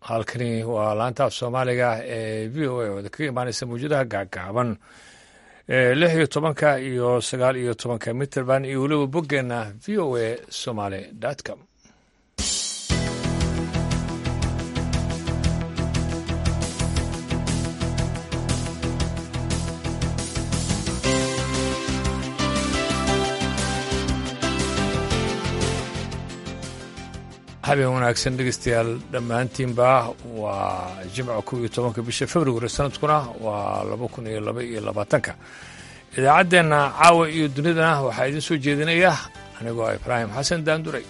halkani waa laanta af soomaaliga ee v o a oo kaga imaaneysa mawjadaha gaagaaban lix iyo tobanka iyo sagaal iyo tobanka mitrband iyo weliba boggeena v o a somaly com habeen wanaagsan dhegeystayaal dhammaantiinba waa jimca kow iyo tobanka bisha februari sanadkuna waa laba kun iyo laba iyo labaatanka idaacaddeenna caawa iyo dunidana waxaa idiin soo jeedinaya anigoo ah ibraahim xasan daanduray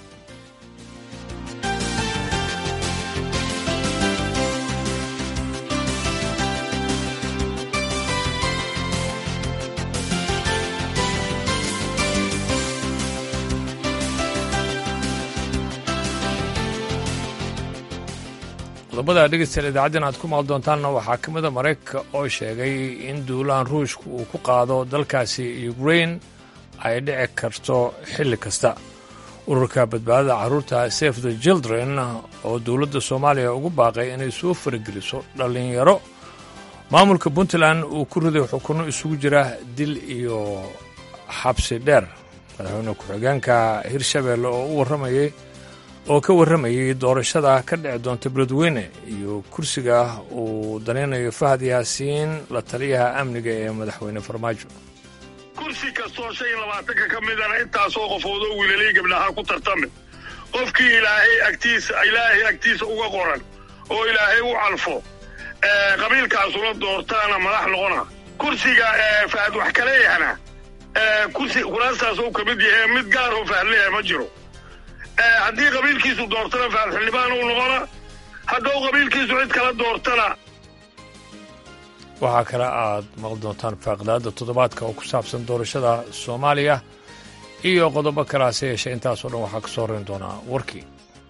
qodobada dhegeystayaal idaacaddeen aad ku maal doontaanna waxaa ka mida maraykanka oo sheegay in duulaan ruushka uu ku qaado dalkaasi ukrain ay dhici karto xilli kasta ururka badbaadada carruurta safe the children oo dowladda soomaaliya ugu baaqay inay soo farageliso dhallinyaro maamulka puntland uu ku riday xukunno isugu jira dil iyo xabsi dheer madaxweyne ku-xigeenka hirshabeelle oo u warramayay oo ka warramayay doorashada ka dhici doonta beledweyne iyo kursiga uu danaynayo fahad yaasiin la taliyaha amniga ee madaxweyne farmaajo kursi kastoo shan iyo labaatanka ka midana intaasoo qofoodoo wiilalii gabdhaha ku tartame qofkii ilaahay agtiisa ilaahay agtiisa uga qoran oo ilaahay u calfo qabiilkaasula doortaana madax noqona kursiga fahad wax kaleeyahana kursi kuraastaas uu ka mid yahay mid gaaroo fahad leeyahay ma jiro haddii qabiilkiisu doortana fahad xildhibaan uu noqona hadduu qabiilkiisu cid kala doortana waxaa kale aad maqli doontaan faaqdaadda toddobaadka oo ku saabsan doorashada soomaaliya iyo qodobo kale hase yeeshee intaasoo dhan waxaa ka soo horrayn doonaa warkii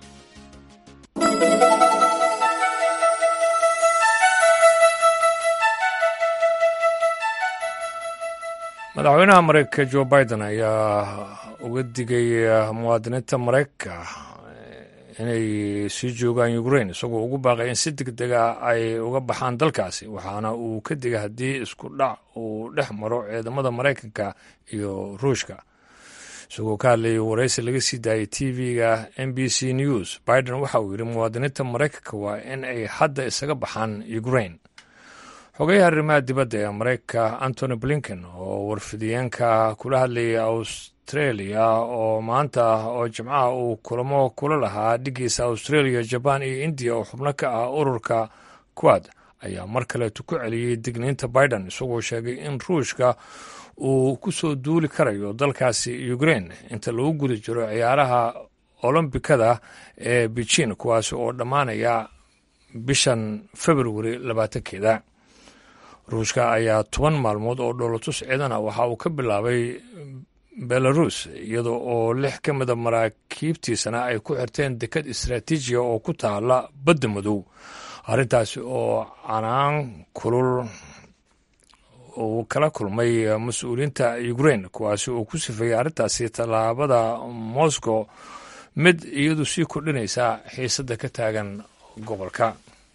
madaxweynaha maraykanka jo biden ayaa uga digay muwaadiniinta maraykanka inay sii joogaan ukrain isagoo ugu baaqay in si deg dega ay uga baxaan dalkaasi waxaana uu ka digay haddii isku dhac uu dhex maro ciidamada maraykanka iyo ruushka isagoo ka hadlayay waraysi laga sii daayay t v-ga m b c news biden waxa uu yidhi muwaadiniinta maraykanka waa in ay hadda isaga baxaan ukrain xogayaha arrimaha dibadda ee maraykanka antony blinken oo warfidiyeenka kula hadlayay australia oo maanta oo jimcaha uu kulamo kula lahaa dhigiisa australia jaban iyo indiya oo xubno ka ah ururka quad ayaa mar kaleetu ku celiyey digniinta biden isagoo sheegay in ruushka uu ku soo duuli karayo dalkaasi ukrain inta lagu guda jiro ciyaaraha olombikada ee beijin kuwaasi oo dhammaanaya bishan februari labaatankeeda ruushka ayaa toban maalmood oo dhoolatus ciidana waxa uu ka bilaabay belarus iyada oo lix ka mida maraakiibtiisana ay ku xirteen dekad istraatiijiya oo ku taala badda madow arrintaasi oo canaan kulul uu kala kulmay mas-uuliyiinta ukrain kuwaasi uu ku sifeeyey arrintaasi tallaabada moscow mid iyadu sii kordhinaysa xiisadda ka taagan gobolka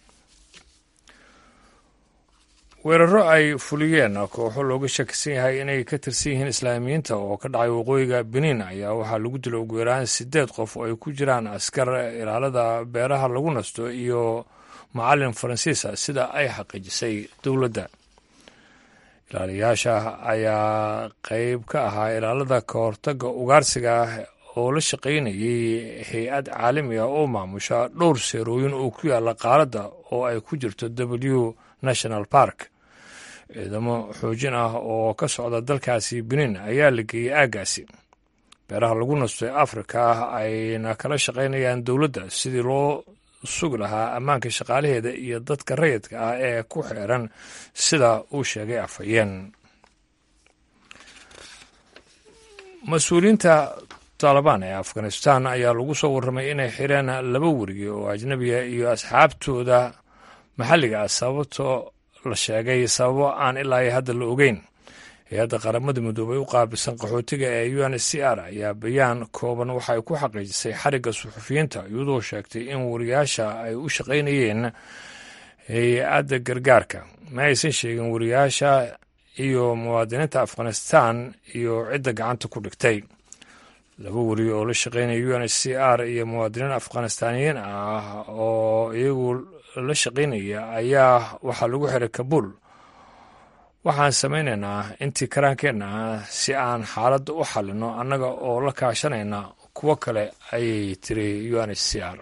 weeraro ay fuliyeen kooxo looga shakisan yahay inay ka tirsan yihiin islaamiyiinta oo ka dhacay waqooyiga benin ayaa waxaa lagu dilay ugu yaraan sideed qof oo ay ku jiraan askar ilaalada beeraha lagu nasto iyo macalin faransiisa sida ay xaqiijisay dowladda ilaaliyaasha ayaa qeyb ka ahaa ilaalada ka hortaga ugaarsiga oo la shaqaynayay hay-ad caalami ah oo maamusha dhowr seerooyin oo ku yaala qaaradda oo ay ku jirto w national park ciidamo xoojin ah oo ka socda dalkaasi benin ayaa la geeyey aaggaasi beeraha lagu nasto ee afrika ayna kala shaqaynayaan dowladda sidii loo sugi lahaa ammaanka shaqaalaheeda iyo dadka rayidka ah ee ku xeeran sida uu sheegay afhayeen mas-uuliyiinta taalibaan ee afghanistan ayaa lagu soo warramay inay xireen laba weriye oo ajnabiga iyo asxaabtooda maxalliga ah sababtoo la sheegay sababo aan ilaa iyo hadda la ogeyn hay-adda qaramada midoobay u qaabilsan qaxootiga ee u n c r ayaa bayaan kooban waxa ay ku xaqiijisay xarigga suxufiyiinta iyadoo sheegtay in wariyaasha ay u shaqaynayeen hay-adda gargaarka ma aysan sheegin wariyaasha iyo muwaadiniinta afghanistan iyo cidda gacanta ku dhigtay laba wariye oo la shaqaynaya u n h c r iyo muwaadiniin afghanistaaniyiin ah oo iyagu la shaqaynaya ayaa waxaa lagu xiray kabuul waxaan samaynaynaa intii karaankeenna ah si aan xaaladda u xallino annaga oo la kaashanayna kuwo kale ayay tiri u n h c r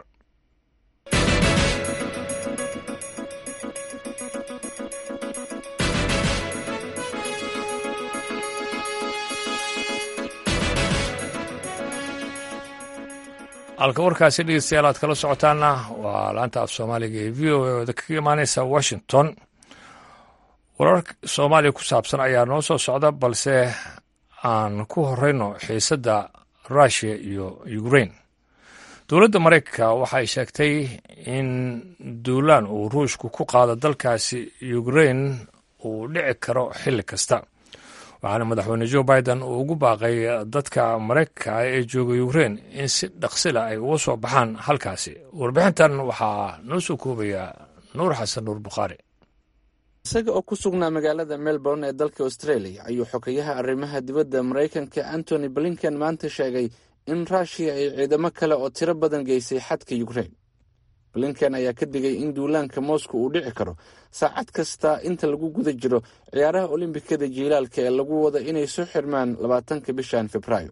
halka warkaasi dhegeystayaal aad kala socotaana waa laanta af soomaaliga ee v o a ooda kaga imaaneysa washington warar soomaaliya ku saabsan ayaa noo soo socda balse aan ku horeyno xiisadda russiya iyo ukrain dowladda maraykanka waxay sheegtay in duulaan uu ruushku ku qaado dalkaasi ukrain uu dhici karo xilli kasta waxaana madaxweyne joe biden uu ugu baaqay dadka maraykanka ee jooga ukrain in si dhaqsila ay uga soo baxaan halkaasi warbixintan waxaa noo soo koobaya nuur xasan nuur bukhaari isaga oo ku sugnaa magaalada melbourne ee dalka australia ayuu xogayaha arrimaha dibadda maraykanka antony blinken maanta sheegay in ruushiya ay ciidamo kale oo tiro badan geysay xadka ukrain blinken ayaa ka digay in duulaanka moscow uu dhici karo saacad kasta inta lagu guda jiro ciyaaraha olombikada jiilaalka ee lagu wada inay soo xirmaan labaatanka bishan februaayo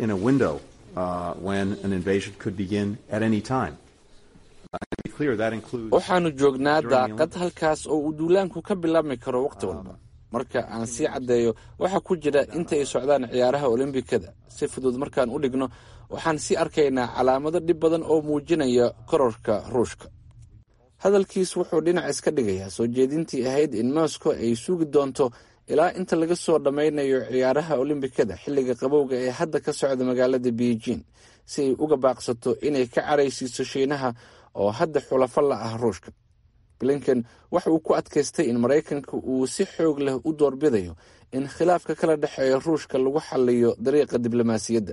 waxaannu joognaa daaqad halkaas oo uu duulaanku ka bilaabmi karo wakhti walba marka aan sii caddeeyo waxaa ku jira inta ay socdaan ciyaaraha olombikada si fudud markaan u dhigno waxaan sii arkaynaa calaamado dhib badan oo muujinaya kororka ruushka hadalkiis wuxuu dhinac iska dhigayaa soo jeedintii ahayd in moscow ay sugi doonto ilaa inta laga soo dhammaynayo ciyaaraha olombikada xilliga qabowga ee hadda ka socda magaalada beijing si ay uga baaqsato inay ka caraysiiso shiinaha oo hadda xulafo la ah ruushka blinken waxa uu ku adkaystay in maraykanka uu si xoog leh u doorbidayo in khilaafka kala dhexeeya ruushka lagu xaliyo dariiqa diblomaasiyadda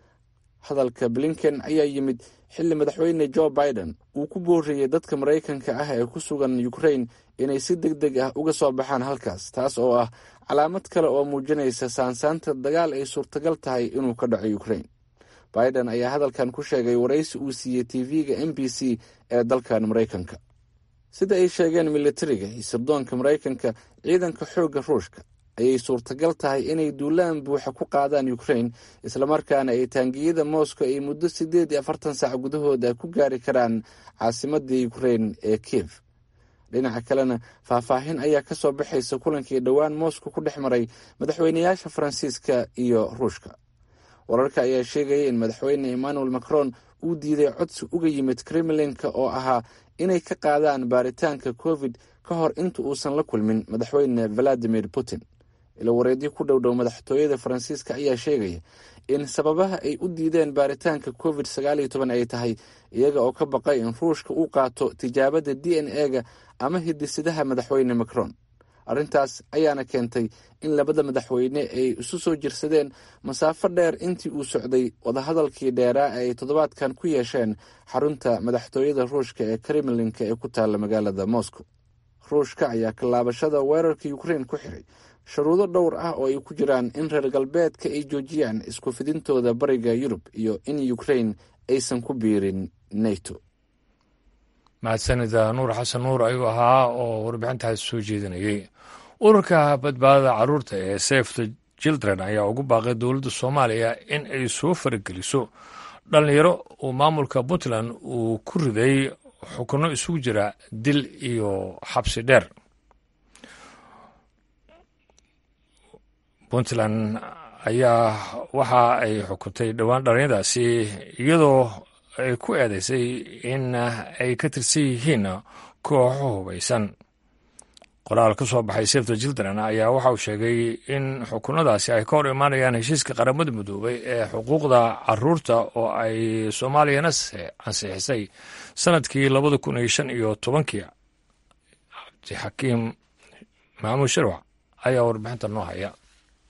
hadalka blinken ayaa yimid xilli madaxweyne joe biden uu ku booriyey dadka maraykanka ah ee ku sugan ukrain inay si deg deg ah uga soo baxaan halkaas taas oo ah calaamad kale oo muujinaysa saansaanta dagaal ay suurtagal tahay inuu ka dhaco ukrain biden ayaa hadalkan ku sheegay waraysi uu siiyey tv-ga m b c ee dalkan maraykanka sida ay sheegeen militariga iyo sirdoonka maraykanka ciidanka xoogga ruushka ayay suurtagal tahay inay duulaan buuxa ku qaadaan ukrain islamarkaana ay taangiyada moscow ay muddo siddeed iyo afartan saac gudahooda ku gaari karaan caasimadda ukrain ee kiev dhinaca kalena faahfaahin ayaa ka soo baxaysa kulankii dhowaan moscow ku dhex maray madaxweynayaasha faransiiska iyo ruushka wararka ayaa sheegaya in madaxweyne emmanuel macron uu diiday codsi uga yimid kremlinka oo ahaa inay ka qaadaan baaritaanka covid ka hor inta uusan la kulmin madaxweyne valadimir putin ilo wareedyo ku dhow dhow madaxtooyada faransiiska ayaa sheegaya in sababaha ay u diideen baaritaanka covid sagaal iyo toban ay tahay iyaga oo ka baqay in ruushka uu qaato tijaabada d n e-ga ama hidisidaha madaxweyne macron arrintaas ayaana keentay in labada madaxweyne ay isu soo jirsadeen masaafo dheer intii uu socday wadahadalkii dheeraa ee ay toddobaadkan ku yeesheen xarunta madaxtooyada ruushka ee kremlinka ee ku taalla magaalada moscow ruushka ayaa kallaabashada weerarka ukrain ku xiray shuruudo dhowr ah oo ay ku jiraan in reer galbeedka ay joojiyaan isku fidintooda bariga yurub iyo in ukrain aysan ku biirin nato mahadsanida nuur xasan nuur ayuu ahaa oo warbixintaas soo jeedinayay ururka badbaadada caruurta ee safe the children ayaa ugu baaqay dowladda soomaaliya in ay soo farageliso dhallinyaro uu maamulka puntland uu ku riday xukuno isugu jira dil iyo xabsi dheer puntland ayaa waxa ay xukuntay dhowaan dhallinyadaasi iyadoo ay ku eedaysay in ay ka tirsan yihiin kooxo hubaysan qoraal ka soo baxay safta children ayaa waxa uu sheegay in xukunadaasi ay ka hor imaanayaan heshiiska qaramada midoobay ee xuquuqda caruurta oo ay soomaaliyana ansixisay sanadkii labada kun iyo shan iyo tobankii cabdixakiim maxamuud shirwac ayaa warbixinta noo haya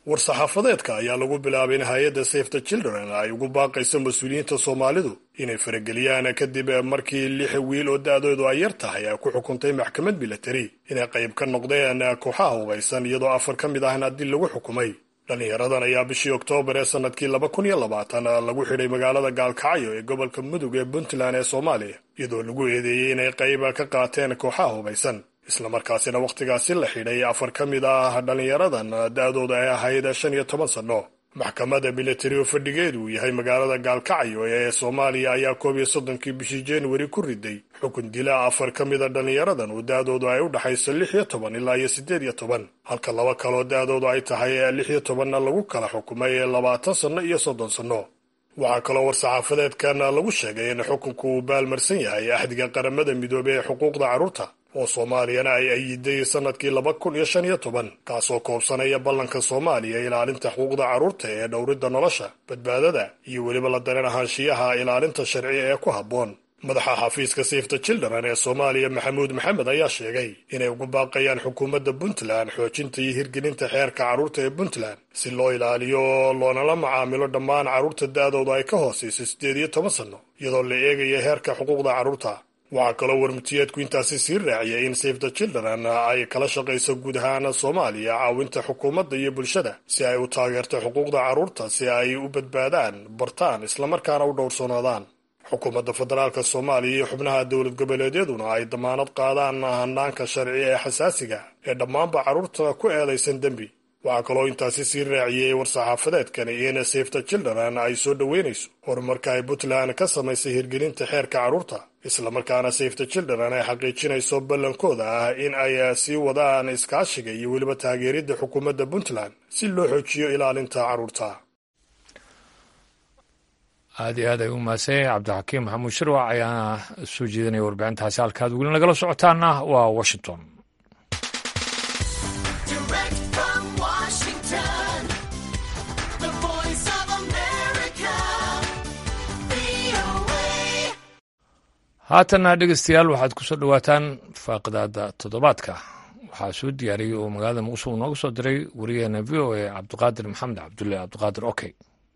war-saxaafadeedka ayaa lagu bilaabay in hay-adda safe the children ay ugu baaqayso mas-uuliyiinta soomaalidu inay farageliyaan kadib markii lix wiil oo da-doodu ay yar tahay ay ku xukuntay maxkamad milatari inay qayb ka noqdeen kooxaha hubaysan iyadoo afar ka mid ahna dil lagu xukumay dhallinyaradan ayaa bishii oktoobar ee sanadkii laba kun iyo labaatan lagu xidhay magaalada gaalkacyo ee gobolka mudug ee puntland ee soomaaliya iyadoo lagu eedeeyey inay qayb ka qaateen kooxaha hubaysan islamarkaasina wakhtigaasi la xidhay afar ka mid ah dhallinyaradan da-dooda ay ahayd shan iyo toban sanno maxkamadda milatari oo fadhigeedu uu yahay magaalada gaalkacyo ee soomaaliya ayaa koob iyo soddonkii bishii januari ku riday xukun dila afar ka mida dhallinyaradan oo da-doodu ay u dhexayso lix iyo toban ilaa iyo siddeed iyo toban halka laba kaloo da-doodu ay tahay lix iyo tobanna lagu kala xukumay labaatan sanno iyo soddon sanno waxaa kaloo war-saxaafadeedkan lagu sheegay in xukunku uu baalmarsan yahay axdiga qaramada midoobey ee xuquuqda carruurta oo soomaaliyana ay ayiday sanadkii laba kun iyo shan iyo toban kaasoo koobsanaya ballanka soomaaliya ilaalinta xuquuqda carruurta ee dhowridda nolosha badbaadada iyo weliba la dareen ahaanshiyaha ilaalinta sharci ee ku habboon madaxa xafiiska safety children ee soomaaliya maxamuud maxamed ayaa sheegay inay ugu baaqayaan xukuumadda puntland xoojinta iyo hirgelinta xeerka carruurta ee puntland si loo ilaaliyo loonala macaamilo dhammaan carruurta da-dooda ay ka hoosayso siddeed iyo toban sanno iyadoo la eegayo heerka xuquuqda carruurta waxaa kaloo warmutiyeedku intaasi sii raaciyay in safe the children ay kala shaqayso guud ahaan soomaaliya caawinta xukuumadda iyo bulshada si ay u taageerto xuquuqda carruurta si ay u badbaadaan bartaan islamarkaana u dhowrsoonaadaan xukuumadda federaalk soomaaliya iyo xubnaha dowlad goboleedyaduna ay damaanad qaadaan hanaanka sharci ee xasaasiga ee dhammaanba carruurta ku eedaysan dembi waxaa kaloo intaasi sii raaciyey war-saxaafadeedkani in safe the children ay soo dhoweynayso horumarka ay puntland ka samaysay hirgelinta xeerka carruurta islamarkaana safe the children ay xaqiijinayso ballankooda ah in ay sii wadaan iskaashiga iyo weliba taageeridda xukuumadda puntland si loo xoojiyo ilaalinta carruurta aad iyo aad ay u mahadsan yahay cabdixakiim maxamuud shirwac ayaana soo jeedinaya warbixintaasi halkaad weli nagala socotaana waa washington haatanna dhegeystayaal waxaad ku soo dhowaataan faaqidaada toddobaadka waxaa soo diyaariyey oo magaalada muqdisho uu nooga soo diray wariyaheena v o a cabdiqaadir maxamed cabdulle cabdiqaadir okey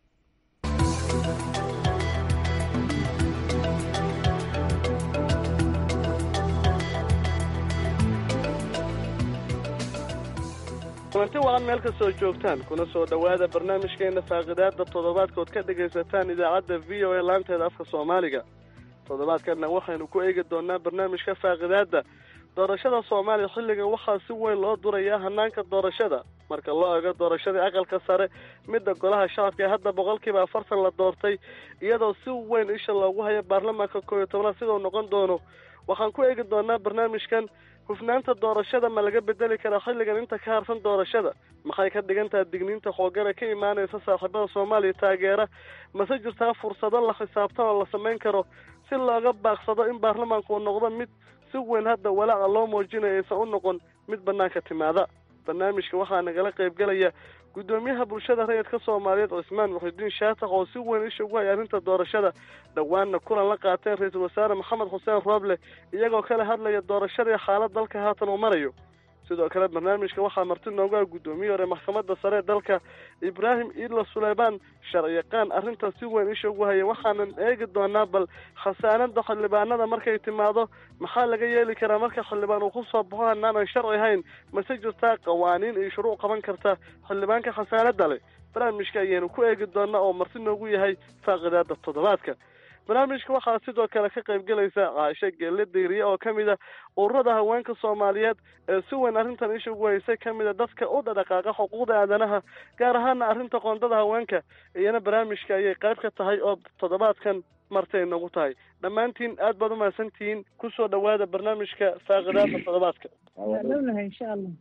kulanti wacan meel ka soo joogtaan kuna soo dhowaada barnaamijkeena faaqidaada toddobaadkood ka dhegaysataan idaacadda v o a laanteeda afka soomaaliga toddobaadkanna waxaynu ku eegi doonaa barnaamijka faaqidaada doorashada soomaaliya xilligan waxaa si weyn loo durayaa hanaanka doorashada marka loo eego doorashadii aqalka sare midda golaha shacabka ee hadda boqolkiiba afartan la doortay iyadoo si weyn isha loogu hayo baarlamaanka koob iyo tobnaad sidau noqon doono waxaan ku eegi doonaa barnaamijkan hufnaanta doorashada ma laga bedeli karaa xilligan inta ka harsan doorashada maxay ka dhigan tahay digniinta xoogana ka imaanaysa saaxiibada soomaaliya taageera mase jirtaa fursado la xisaabtan oo la samayn karo si looga baaqsado in baarlamaanku uu noqdo mid si weyn hadda walaaca loo muujinayo aysan u noqon mid banaanka timaada barnaamijka waxaa nagala qaybgelaya guddoomiyaha bulshada rayidka soomaaliyeed cismaan muxidiin shaatax oo si weyn isha ugu hay arrinta doorashada dhowaanna kulan la qaateen ra-iisul wasaare maxamed xuseen rooble iyagoo kala hadlaya doorashadii xaalad dalka haatan uu marayo sidoo kale barnaamijka waxaa marti noogu ah guddoomiye hore maxkamadda sare ee dalka ibraahim iidla suleymaan sharciyaqaan arrintan si weyn isha ugu haya waxaanan eegi doonaa bal khasaanada xildhibaanada markay timaado maxaa laga yeeli karaa marka xildhibaan uu kusoo baxo hanaanan sharci ahayn mase jirtaa qawaaniin iyo shuruuc qaban karta xildhibaanka khasaanada leh barnaamijka ayaynu ku eegi doonaa oo marti noogu yahay faaqidaada toddobaadka barnaamijka waxaa sidoo kale ka qayb gelaysa caasho geelle dayriye oo ka mid a ururada haweenka soomaaliyeed ee si weyn arrintan isha ugu haysay ka mid a dadka u dhadhaqaaqa xuquuqda aadanaha gaar ahaana arrinta qoondada haweenka iyana barnaamijka ayay qayb ka tahay oo toddobaadkan martay nagu tahay dhammaantiin aad baad umahadsantihiin kusoo dhowaada barnaamijka faaqidaada toddobaadka insha allah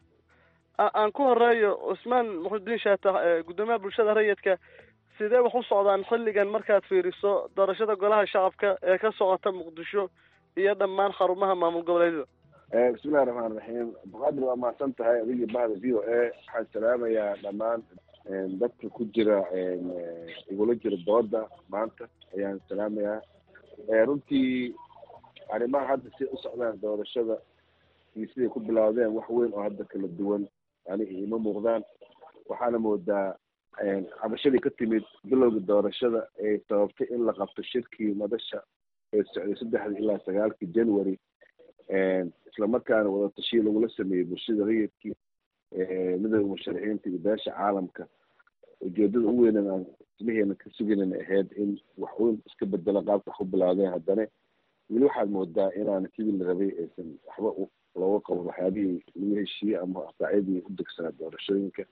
aan ku horeeyo cusmaan muxudiin shaatax guddoomiyaha bulshada rayidka sidee wax u socdaan xilligan markaad fiiriso doorashada golaha shacabka ee ka socota muqdisho iyo dhammaan xarumaha maamul goboleedyada bismillahi raxmaan raxiim abduqaadir waa mahadsan tahay adigii bahda v o a waxaan salaamayaa dhammaan dadka ku jira igula jira dooda maanta ayaan salaamayaa runtii arrimaha hadda si u socdaan doorashada iyo siday ku bilowdeen wax weyn oo hadda kala duwan aniga ima muuqdaan waxaana moodaa cabashadii ka timid bilowga doorashada ay sababtay in la qabto shirkii madasha ee socday saddexda ilaa sagaalkii january islamarkaana wadatashiyi lagula sameeyey bulshada rayidkii midooda musharaxiinta iyo beesha caalamka ujeedada u weynan aan ismaheena ka suganan ahayd in wax weyn iska bedelo qaabka wax ku bilaawdeen haddana weli waxaad moodaa inaan sidii la rabay aysan waxba looga qaban waxyaabihii lagu heshiiyey ama saacyadii u degsanaa doorashooyinka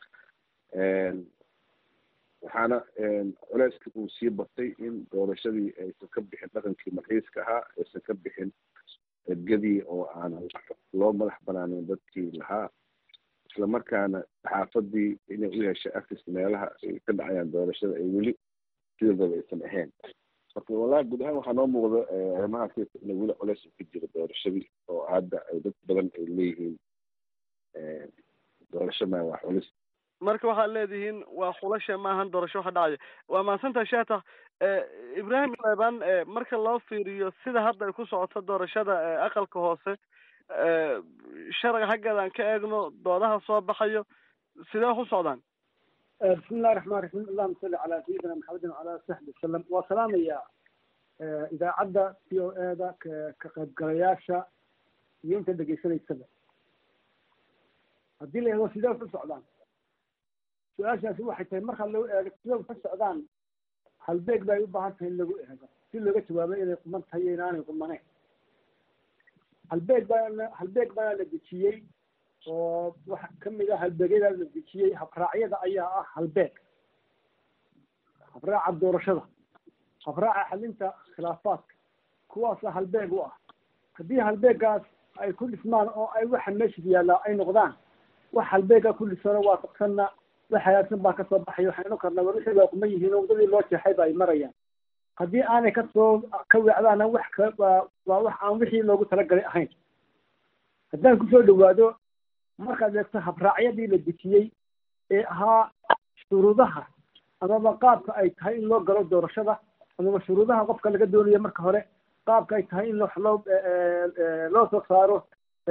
waxaana culeyska uu sii batay in doorashadii aysan ka bixin dhaqankii marxiiska ahaa aysan ka bixin ergadii oo aan loo madax banaanin dadkii lahaa islamarkaana saxaafadii inay u yeeshay access meelaha ay ka dhacayaan doorashada ay weli sidoodaba aysan ahayn marka wallahi guud ahaan waxaa noo muuqda arrimahaas ina weli culeys ku jiro doorashadii oo hadda ay dad badan ay leeyihiin doorasho maa waa culis marka waxaad leedihiin waa xulasha maahan doorasho waxa dhacaya waa mahadsantaha sheeta ibrahim leban marka loo fiiriyo sida hadda ay ku socoto doorashada aqalka hoose sharciga xaggeeda aan ka eegno doodaha soo baxayo sidee ku socdaan bismi illahi raxmaan raxiim allahuma salli calaa sayidina maxamedin wacala ali saxbi wasalam waa salaamayaa idaacadda c o e da ka qaybgalayaasha iyo inta dhegaysanaysaba haddii la eego sidee ku socdaan su-aashaasi waxay tahay marka lagu eego sidee ku socdaan halbeeg bay u baahan tahay in lagu eego si looga jawaabo inay quman tahay iyo inaanay qumaneyn halbeeg baa halbeeg baana la dejiyey oo waxa kamid ah halbeegyada la dejiyey habraacyada ayaa ah halbeeg habraaca doorashada habraaca xalinta khilaafaadka kuwaasa halbeeg u ah haddii halbeegaas ay ku dhismaan oo ay waxa meesha yaallaa ay noqdaan wax halbeega ku dhisano waafaqsanna wax hagaagsan baa kasoo baxaya waxaynu karnaa war wixii waa kuma yihiin wadadii loo jeexay ba ay marayaan haddii aanay kasoo ka weecdaana wax ka waa waa wax aan wixii loogu talagalay ahayn haddaan kusoo dhawaado markaad eegto habraacyadii la dejiyey ee ahaa shuruudaha amaba qaabka ay tahay in loo galo doorashada amaba shuruudaha qofka laga doonayo marka hore qaabka ay tahay in wax loo loo soo saaro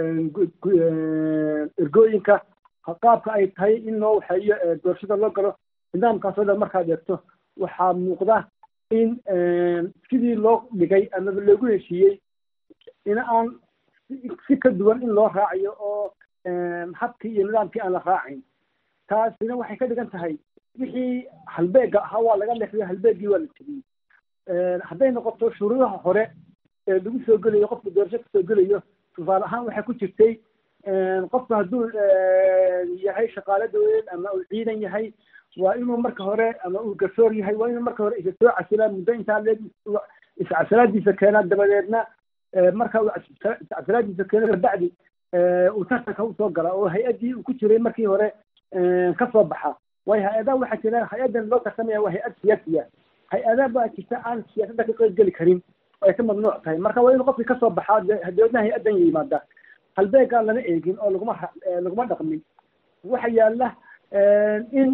ergooyinka qaabka ay tahay in loo waxeeyo doorashada loo galo nidaamkaasoo dhan markaad eegto waxaa muuqda in sidii loo dhigay amaba loogu heshiiyey in aan si ka duwan in loo raacayo oo habkii iyo nidaamkii aan la raacayn taasina waxay ka dhigan tahay wixii halbeega ahaa waa laga leexday halbeegii waa la tegiyey hadday noqoto shuruudaha hore ee lagu soo gelayo qofka doorasho kasoo gelayo tusaale ahaan waxay ku jirtay qofka hadduu yahay shaqaale dawladeed ama uu ciidan yahay waa inuu marka hore ama uu garsoor yahay waa inuu marka hore isa soo casilaa muddo intaa leeg iscasalaadiisa keenaa dabadeedna marka uu iscasalaadiisa keeno kabacdi uu tartanka usoo gala oo hay-addii uu ku jiray markii hore kasoo baxa waayo hay-adaha waxaa jira hay-addan loo tartamaya waa hay-ad siyaasiya hay-ada baa jirta aan siyaasadda ka qeyb geli karin oo ay ka mamnuuc tahay marka waa inuu qofkii kasoo baxaa dabeedna hay-addan yimaada halbeegaa lana eegin oo laguma laguma dhaqmin waxa yaala in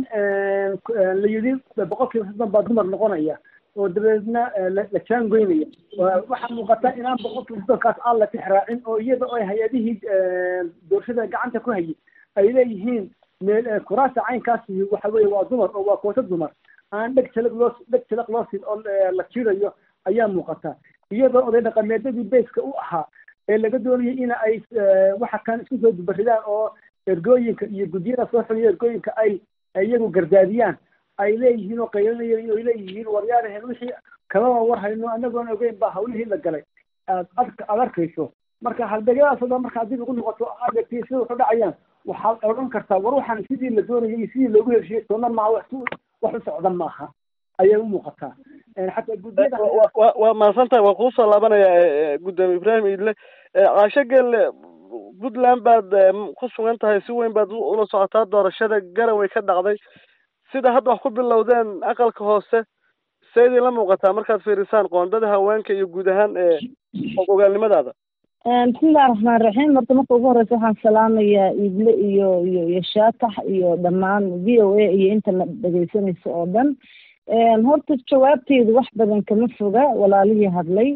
la yidhi boqol kiiba soddon baa dumar noqonaya oo dabeedna la jaangoynaya waxaa muuqata inaan boqol kiiba soddonkaas aan la tixraacin oo iyada oo hay-adihii doorashada gacanta ku hayay ay leeyihiin meel kuraasta caynkaasi waxa weeye waa dumar oo waa kooto dumar aan dheg jalag loo dheg jalag loo siin oo la jirayo ayaa muuqata iyadoo oday dhaqameedyadii bayska u ahaa ee laga doonayay in ay waxa kan isku soo dubaridaan oo ergooyinka iyo guddiyada soo xuliya ergooyinka ay iyagu gardaadiyaan ay leeyihiin oo qaylinayeen ay leeyihiin waryaarahen wixii kalaba war hayno anagoon ogeyn baa hawlihii la galay aad aad arkayso marka halbeegyadaasoo dhan marka haddii lagu noqoto aad egtay sida waxu dhacayaan waxaad odhan kartaa war waxaan sidii la doonayay iyo sidii loogu heshiyey toona maaha wax wax u socda maaha ayay u muuqataa xataa guddiyada waa mahadsantahay waan kuusoo laabanaya guddoomiye ibraahim iidle caasho gelle puntland baad ku sugan tahay si weyn baad ula socotaa doorashada garaway ka dhacday sida hadda wax ku bilowdeen aqalka hoose seydii la muuqataa markaad fiirisaan qoondada haweenka iyo guud ahaan ogaalnimadaada bismillahi raxmaan raxiim horta marka ugu horeysa waxaan salaamayaa iidle iyo iyo iyo shaatax iyo dhammaan v o a iyo intana dhegeysanaysa oo dhan horta jawaabteedu wax badan kama foga walaalihii hadlay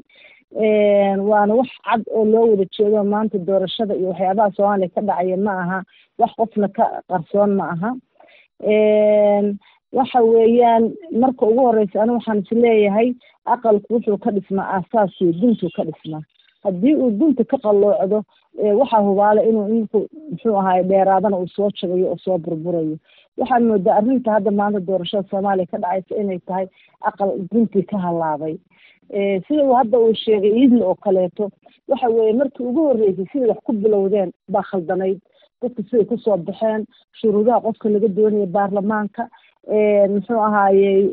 waana wax cad oo loo wada jeedo maanta doorashada iyo waxyaabaha soomaaliya ka dhacaya ma aha wax qofna ka qarsoon ma aha waxa weeyaan marka ugu horeysa anigu waxaan is leeyahay aqalku wuxuu ka dhismaa aasaasiyo duntuu ka dhismaa haddii uu dunta ka qalloocdo waxaa hubaala inuu ninku muxuu ahaay dheeraadana uu soo jabayo oo soo burburayo waxaan moodaa arrinta hadda maanta doorashada soomaaliya ka dhacaysa inay tahay aqal duntii ka halaabay sida uu hadda uu sheegay idli oo kaleeto waxa weeye markii ugu horreysay siday wax ku bilowdeen baa khaldanayd dadka siday kusoo baxeen shuruudaha qofka laga doonaya baarlamaanka muxuu ahaayey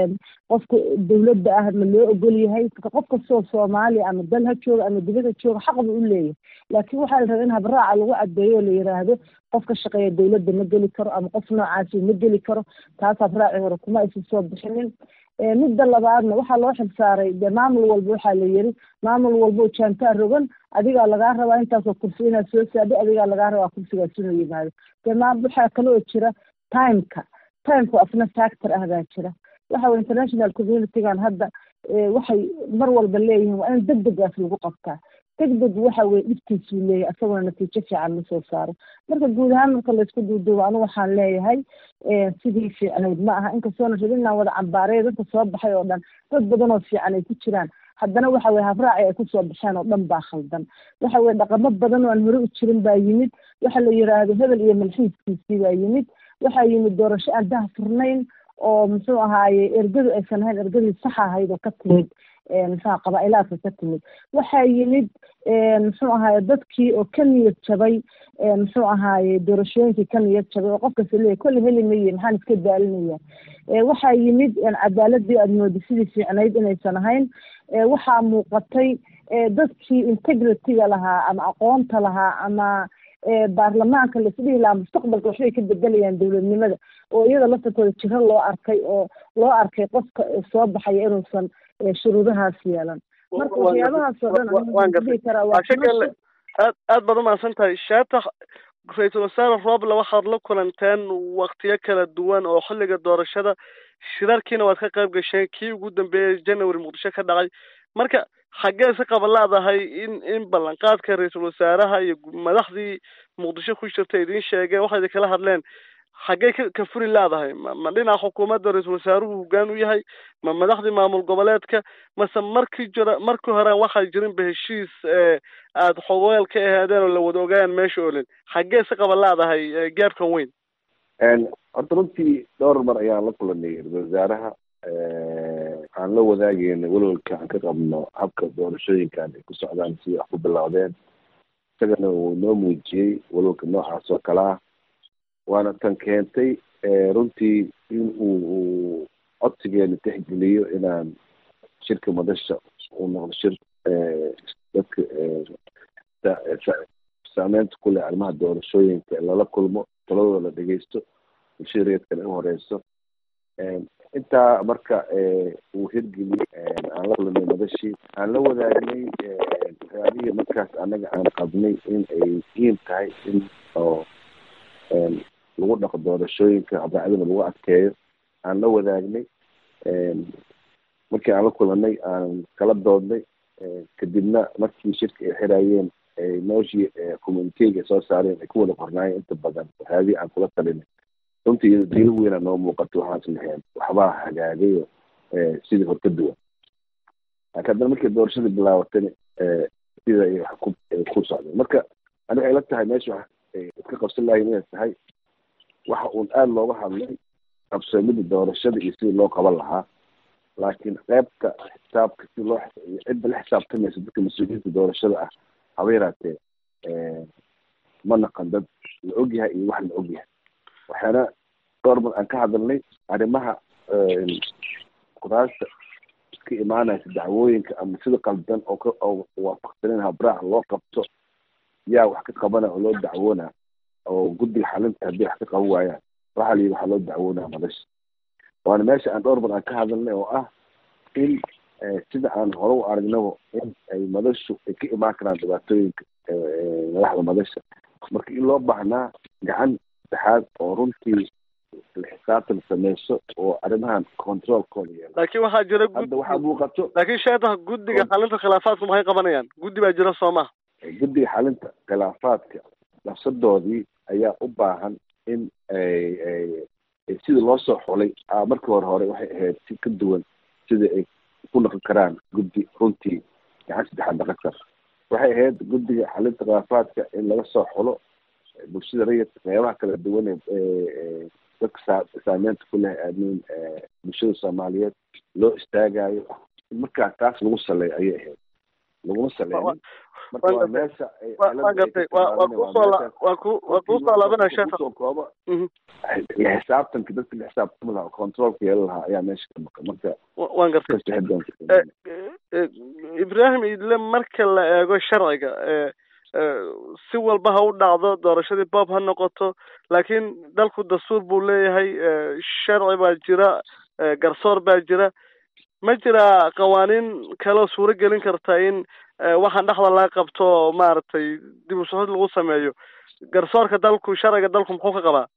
qofka dawladda ah ma loo ogol yahay qof kastoo soomaaliya ama dal ha jooga ama dibad ha jooga xaq buu u leeyahay laakiin waxaa la rabaa in habraaca lagu cadeeyo oo la yiraahdo qof ka shaqeeya dawladda ma geli karo ama qof noocaasi ma geli karo taas habraaci hore kuma aysan soo bixinin midda labaadna waxaa loo xilsaaray de maamul walba waxaa la yiri maamul walbo jaantaa rogan adigaa lagaa rabaa intaasoo kursi inaad soo saadho adigaa lagaa rabaa kursigaas inuu yimaado de ma waxaa kaloo jira timeka timeka asna factor ah baa jira waxa weye international communitygan hadda waxay mar walba leeyihiin waa in deg degaas lagu qabtaa deg deg waxa weye dhibtiisuu leeyahay asagona natiijo fiican lasoo saaro marka guud ahaan marka laysku duuduubo anigu waxaan leeyahay sidii fiicnayd ma aha inkastoona rabin inaan wada cambaareyo dadka soo baxay oo dhan dad badan oo fiican ay ku jiraan haddana waxa weye habraaci ay kusoo baxeen oo dhan baa khaldan waxa weye dhaqamo badan oo aan hore u jirin baa yimid waxa la yiraahdo hebel iyo malxiiskiisii baa yimid waxaa yimid doorasho aan daha furnayn oo muxuu ahaaye ergadu aysan ahayn ergadii sax ahayd oo ka timid muxuha qabaa-ilaadka ka timid waxaa yimid muxuu ahaaye dadkii oo ka niyad jabay muxuu ahaaye doorashooyinkii ka niyad jabay oo qofkas leeyahy kolle heli maye maxaan iska daalinaya waxaa yimid cadaaladii aada moodi sidii fiicnayd inaysan ahayn waxaa muuqatay dadkii integrity-ga lahaa ama aqoonta lahaa ama baarlamaanka laisdhihi lahaa mustaqbalka waxbay ka bedelayaan dowladnimada oo iyada laftarkooda jiro loo arkay oo loo arkay qofka soo baxaya inuusan shuruudahaas yeelan marka waxyaabahaas oo dhan dhihi karaa waa aad aad baad umahadsan tahay shaatax ra-iisul wasaare roble waxaad la kulanteen waktiyo kala duwan oo xilliga doorashada shirarkiina waad ka qayb gasheen kii ugu dambeeyey january muqdisho ka dhacay marka xaggee si qaba leedahay in in ballanqaadka ra-iisul wasaaraha iyo madaxdii muqdisho ku jirta idiin sheegeen waxay idin kala hadleen xaggee ka ka furi leedahay ma ma dhinaca xukuumadda ra-iisul wasaaruhu hoggaan u yahay ma madaxdii maamul goboleedka mase markii jira markii hore waxaa jirinba heshiis aada xogeel ka ahaadeen oo la wada ogaayaan meesha olin xaggee si qaba leedahay gaabkan weyn horta runtii dhowr mar ayaan la kulanay ra-isul wasaaraha aan la wadaageyna welwalka aan ka qabno habka doorashooyinkan ay ku socdaan si wax ku bilowdeen isagana uu noo muujiyey welwalka noocaas oo kale ah waana tan keentay runtii in uu uu codsigeena tixgeliyo inaan shirka madasha uu noqdo shir dadka saameynta ku leh arrimaha doorashooyinka lala kulmo taladooda la dhegeysto bulshada reedkana u horeyso intaa marka uu hirgeliyey aan la kulanay madashii aan la wadaagnay waxyaabihii markaas anaga aan qabnay in ay muhiim tahay in oo lagu dhaqo doorashooyinka habraacdana lagu adkeeyo aan la wadaagnay markii aan la kulanay aan kala doodnay kadibna markii shirka ay xirayeen nooshii communitega soo saareen ay ku wada qornaayeen inta badan waxyaabihii aan kula talinay runtii iyado daylo weyna noo muuqato waxaan islaheen waxbaa hagaagayo sidii hor ka duwan laakiin haddana markii doorashadii bilaabatana sida ay wax ku ku socdeen marka ani waxay la tahay meesha wax iska qabsan lahayn inay tahay waxa uun aada looga hadlay qabsoomida doorashada iyo sidii loo qaban lahaa laakiin qeybta xisaabka si loo cidda la xisaabtamaysa dadka mas-uuliyiinta doorashada ah haba yaraatee ma naqan dad la ogyahay iyo wax la ogyahay waxaana dhowr mar aan ka hadalnay arrimaha kuraasta iska imaanaysa dacwooyinka ama sida qaldan oo ka oo waafaqsanen habraac loo qabto yaa wax ka qabana oo loo dacwoona oo guddiga xalinta haddii wax ka qaban waayaan waxaa layidhi waxaa loo dacwoonaa madasha waana meesha aan dhowr mar aan ka hadalnay oo ah in sida aan hore u aragnaba in ay madashu ay ka imaan karaan dhibaatooyinka madaxda madasha marka in loo baahnaa gacan saddexaad oo runtii xisaabtan sameyso oo arrimahan controlkooda yeela laakiin waxaa jira hadda waxaa muuqato laakiin sheetaha guddiga xalinta khilaafaadku maxay qabanayaan guddi baa jira soo maha guddiga xalinta khilaafaadka nafsadoodii ayaa u baahan in ay ay sidii loo soo xulay markii hore hore waxay ahayd si ka duwan sida ay ku dhaqan karaan guddi runtii gacan saddexaad dhaqan kar waxay ahayd guddiga xalinta khilaafaadka in laga soo xulo bulshada rayidka qeybaha kala duwan ee dadka saa saameynta ku leh aamiin bulshada soomaaliyeed loo istaagayo markaa taas lagu saleeyo ayay ahayd laguma saleynin marka waa meesha waa gartay waa waa kusoo waa ku waa kusoo laabanaya sheekha kusoo kooba xisaabtanka dadka la xisaabtami lahaa controlka yeelan lahaa ayaa meesha ka maqan marka waan gartay ibrahim idle marka la eego sharciga si walba ha u dhacdo doorashadii bob ha noqoto laakiin dalku dastuur buu leeyahay sharci baa jira garsoor baa jira ma jiraa qawaaniin kaleo suuro gelin karta in waxaan dhexda laga qabto maaragtay dib u soxid lagu sameeyo garsoorka dalku sharciga dalku muxuu ka qabaa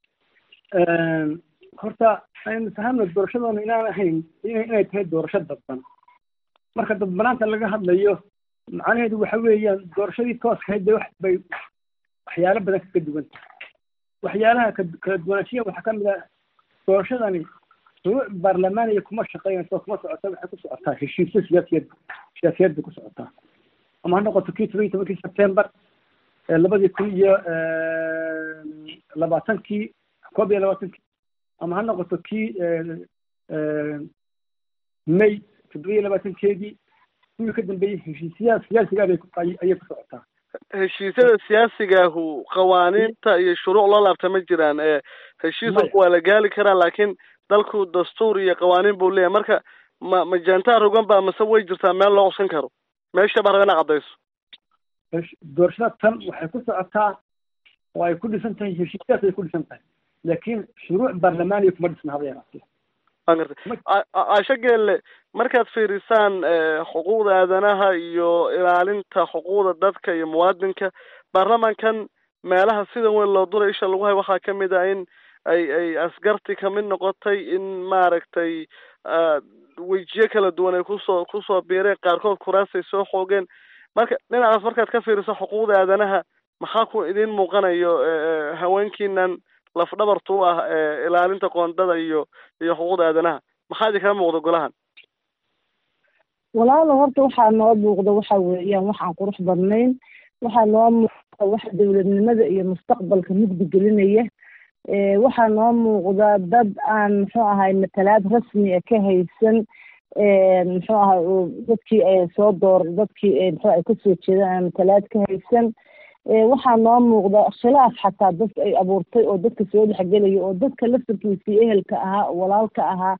horta aynu fahamna doorashadoona inaan ahayn inay tahay doorasho dadban marka dadbanaanta laga hadlayo macnaheedu waxa weeyaan doorashadii tooska hayd wax bay waxyaalo badan kaga duwan tahay waxyaalaha kala duwanaanshiya waxaa ka mid ah doorashadani shuruuc baarlamaaniya kuma shaqeynayso kuma socota waxay ku socotaa heshiisyo siyaasiyeed siyaasiyeed bay ku socotaa ama ha noqoto kii toban iyo tobankii september labadii kun iyo labaatankii koob iyo labaatankii ama ha noqoto kii may toddoba iyo labaatankeedii kuwii ka dambeeyey heshiisyaha siyaasigaa bay ayay ku socotaa heshiisyada siyaasigaahu qawaaniinta iyo shuruuc loo laabta ma jiraan ee heshiisku waa la gaali karaa laakiin dalku dastuur iyo qawaaniin buu leeyahay marka ma ma jaantaa rogan baa mase way jirtaa meel loo codsan karo meesha baa raba ina caddayso doorashada tan waxay ku socotaa oo ay ku dhisan tahay heshiisyaas ay ku dhisan tahay laakiin shuruuc baarlamaaniya kuma dhisna haba yaraatee waan gartay caasho geelle markaad fiirisaan xuquuqda aadanaha iyo ilaalinta xuquuqda dadka iyo muwaadinka baarlamankan meelaha sida weyn loo duray isha lagu hay waxaa kamid ah in ay ay asgarti kamid noqotay in maaragtay wejiyo kala duwan ay kusoo kusoo biireen qaarkood kuraasay soo xoogeen marka dhinacaas markaad ka fiiriso xuquuqda aadanaha maxaa ku idin muuqanayo haweenkiinan lafdhabartu u ah ilaalinta qoondada iyo iyo xuquuqda aadanaha maxaa idin kala muuqda golahan walaalo horta waxaa noo muuqda waxa weeyaan waxaan qurux badnayn waxaa noo muuqda waxa dowladnimada iyo mustaqbalka mugdi gelinaya waxaa noo muuqda dad aan muxuu ahay matalaad rasmi a ka haysan muxuu ahay dadkii soo door dadkii muxuu ay kasoo jeedaan aan matalaad ka haysan waxaa noo muuqda khilaaf xataa dadka ay abuurtay oo dadka soo dhexgelaya oo dadka laftarkiisii ehelka ahaa oo walaalka ahaa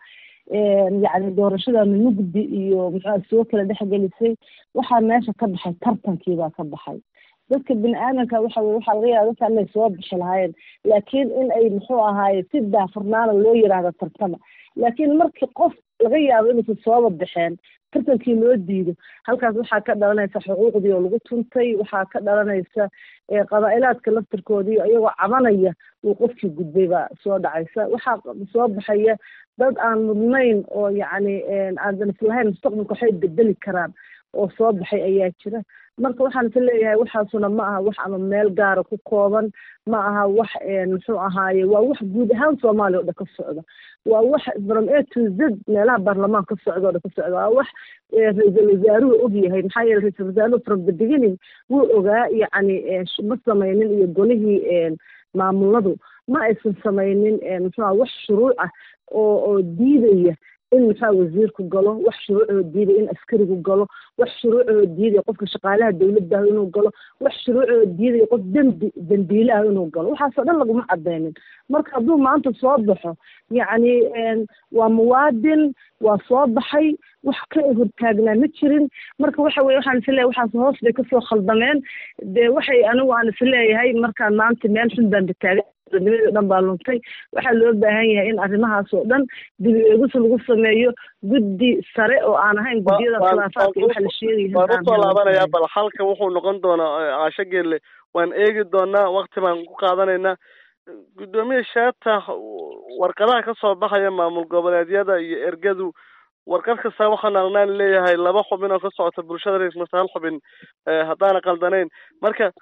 yacni doorashadana mugdi iyo muxuu soo kala dhexgelisay waxaa meesha ka baxay tartankii baa ka baxay dadka bini aadamka waxa weye waxaa laga yaaba dadka inay soo bixi lahaayeen laakiin in ay muxuu ahaaye si daafurnaana loo yiraahdo tartama laakiin markii qof laga yaabo inuusan sooba baxeen tartankii loo diido halkaas waxaa ka dhalanaysa xuquuqdii oo lagu tuntay waxaa ka dhalanaysa qabaa'ilaadka laftirkoodii iyagoo cabanaya uu qofkii gudbay baa soo dhacaysa waxaa soo baxaya dad aan mudnayn oo yacni aadan islahayn mustaqbalka waxay bedeli karaan oo soo baxay ayaa jira marka waxaan is leeyahay waxaasuna ma aha wax ama meel gaara ku kooban ma aha wax muxuu ahaaye waa wax guud ahaan soomaaliya o dhan ka socda waa wax from a to z meelaha baarlamaan ka socda o dhan ka socda waa wax ra-iisul wasaaruhu og yahay maxaa yeele ra-iisul wasaaruhu from the beginning wuu ogaa yacni ma samaynin iyo golihii maamuladu ma aysan samaynin muxuu aha wax shuruuc ah oo oo diidaya in muxua wasiirku galo wax shuruucoo diidaya in askarigu galo wax shuruucoo diidaya qofka shaqaalaha dawladda ah inuu galo wax shuruucoo diidaya qof dembi dembiile ah inuu galo waxaasoo dhan laguma cadeynin marka hadduu maanta soo baxo yacni waa muwaadin waa soo baxay wax ka hortaagnaa ma jirin marka waxa weye waxaan isleeyahay waxaas hoos bay kasoo khaldameen dee waxay anigu aan isleeyahay markaan maanta meel xun baan bataagan nimadii o dhan baa luntay waxaa loo baahan yahay in arrimahaas oo dhan dib eegis lagu sameeyo guddi sare oo aan ahayn guddiyada khilaafaadka waxa la sheegaya waan usoo laabanayaa bal halka wuxuu noqon doonaa caasho geelle waan eegi doonaa wakti baan ku qaadanaynaa guddoomiye shaata warqadaha ka soo baxaya maamul goboleedyada iyo ergadu warqad kasta waxaan arnaan leeyahay laba xubin oo ka socota bulshada ra-isul wasaare hal xubin haddaana qaldanayn marka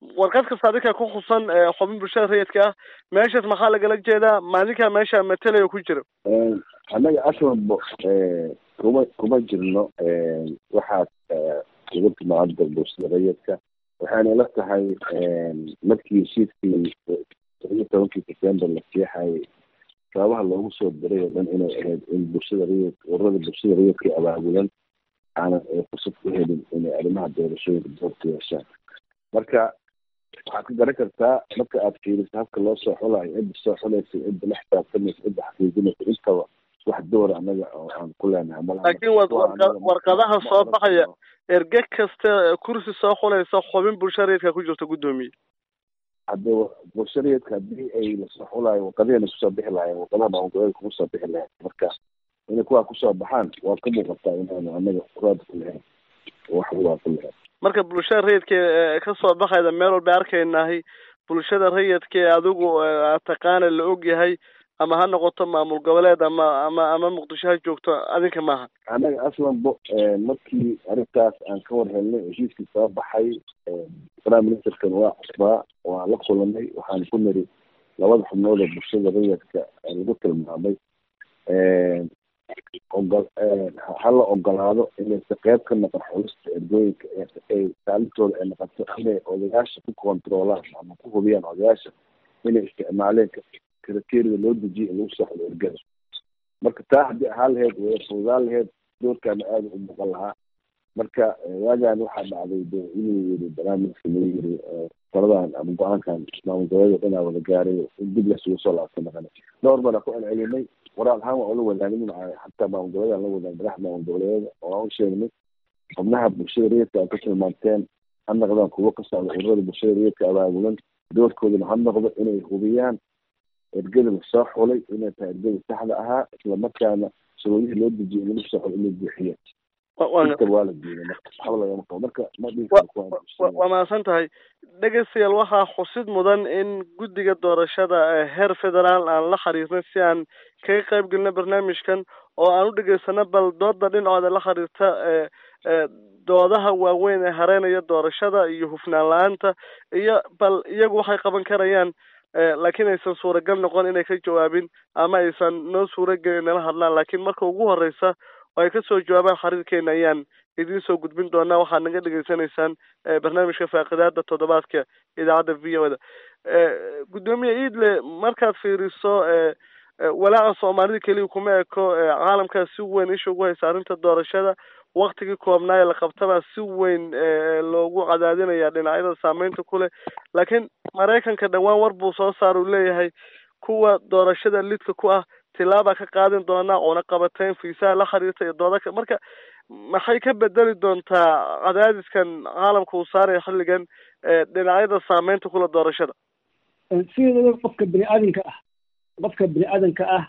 warqad kasta adinka ku khusan xubin bulshada rayidka ah meeshaas maxaa lagala jeedaa maalinkaa meesha matalaya ku jira annaga aslanbo kuma kuma jirno waxaad ugu timaada bulshada rayidka waxayna ila tahay markii heshiiskii todobiyo tobankii september la siixayay sababaha loogu soo diray oo dhan inay ahayd in bulshada rayid ururada bulshada rayidka abaabulan aanan fursad ku helin inay arrimaha doorashooyinka doorka yeeshaan marka waxaad ka garan kartaa marka aad fiiriso habka loo soo xulayo cidda soo xulaysa cidda la xisaabtamaysa cidda xaqiijinaysa intaba wax doora annaga oo aan ku leenahay malaha laakiin warqadaha soo baxaya erge kasta kursi soo xulaysa xubin bulshada rayidka ku jirta guddoomiye haddii bulshareedka haddii ay lasoo xulayo warqadihena kusoo bixi lahayen warqadaha maamulgoboleedka kuma soo bixi lahayn marka inay kuwaa kusoo baxaan waa ka muuqataa inaanu anaga raad ku lahayn wax waa ku lahayn marka bulshada rayidka ka soo baxayda meel walba arkaynahay bulshada rayidka ee adigu taqaana la og yahay ama ha noqoto maamul goboleed ama ama ama muqdisho ha joogto adinka maaha annaga aslanbo markii arrintaas aan ka war helnay heshiiskii soo baxay prime ministerkan waa cusbaa waa la kulanay waxaan ku niri labada xubnood oo bulshada rayidka lagu tilmaamay ogol hala ogolaado inaysa qeyb ka noqon xulista ergooyinka ay kaalintooda ay noqoto inay odayaasha ku kontroolaan ama ku hubiyaan odayaasha inay isticmaaleen kriteerida loo dejiye in lagu soo xulo ergada marka taa haddii ahaan laheyd way fududaan laheyd doorkaana aada u muuqan lahaa marka waagaan waxaa dhacday de inuu yiri barnaamijka lagu yiri taladan ama go-aankan maamul goboleed inaa wada gaaray in dib lasugu soo laabta naqana dhowr bana ku celcelinay waraal ahaan waa ula wadaagnin xataa maamul goboleed aan la wadaag madaxda maamul goboleeda oo aan u sheegnay xubnaha bulshada rayidka aan ka tilmaanteen ha noqdaan kuwo ka socda ururada bulshada rayidka abaabulan doorkoodana ha noqdo inay hubiyaan ergada lasoo xulay inay tahay ergada saxda ahaa isla markaana shuruudihii loo dejiyay in lagu soo xulo inay buuxiyeen inta waa la diiday marka waxba lagama qabo marka ma dhihi waa mahadsan tahay dhegeystayaal waxaa xusid mudan in guddiga doorashada heer federaal aan la xiriirnay si aan kaga qayb gelino barnaamijkan oo aan u dhegeysano bal dooda dhinacooda la xiriirta doodaha waaweyn ee hareynaya doorashada iyo hufnaan la-aanta iyo bal iyagu waxay qaban karayaan laakiin aysan suuragal noqon inay ka jawaabin ama aysan noo suuragelin nala hadlaan laakiin marka ugu horeysa oo ay kasoo jawaabaan xiriirkeena ayaan idiin soo gudbin doonaa waxaad naga dhegeysanaysaan barnaamijka faaqidaada toddobaadka idaacadda v o da guddoomiye iidle markaad fiiriso walaaca soomaalida keliya kuma eko caalamkaa si weyn isha ugu haysa arrinta doorashada waktigii koobnaa ee la qabtabaa si weyn loogu cadaadinaya dhinacyada saameynta ku leh laakiin maraykanka dhowaan war buu soo saar uu leeyahay kuwa doorashada lidka ku ah tilaabaa ka qaadin doonaa oona qabateen fiisaha la xiriirta iyo doodaka marka maxay ka bedeli doontaa cadaadiskan caalamka uu saaraya xilligan dhinacyada saameynta kula doorashada sideedaba qofka bini aadanka ah qofka bini aadanka ah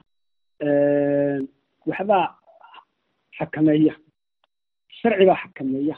waxbaa xakameeya sharci baa xakameeya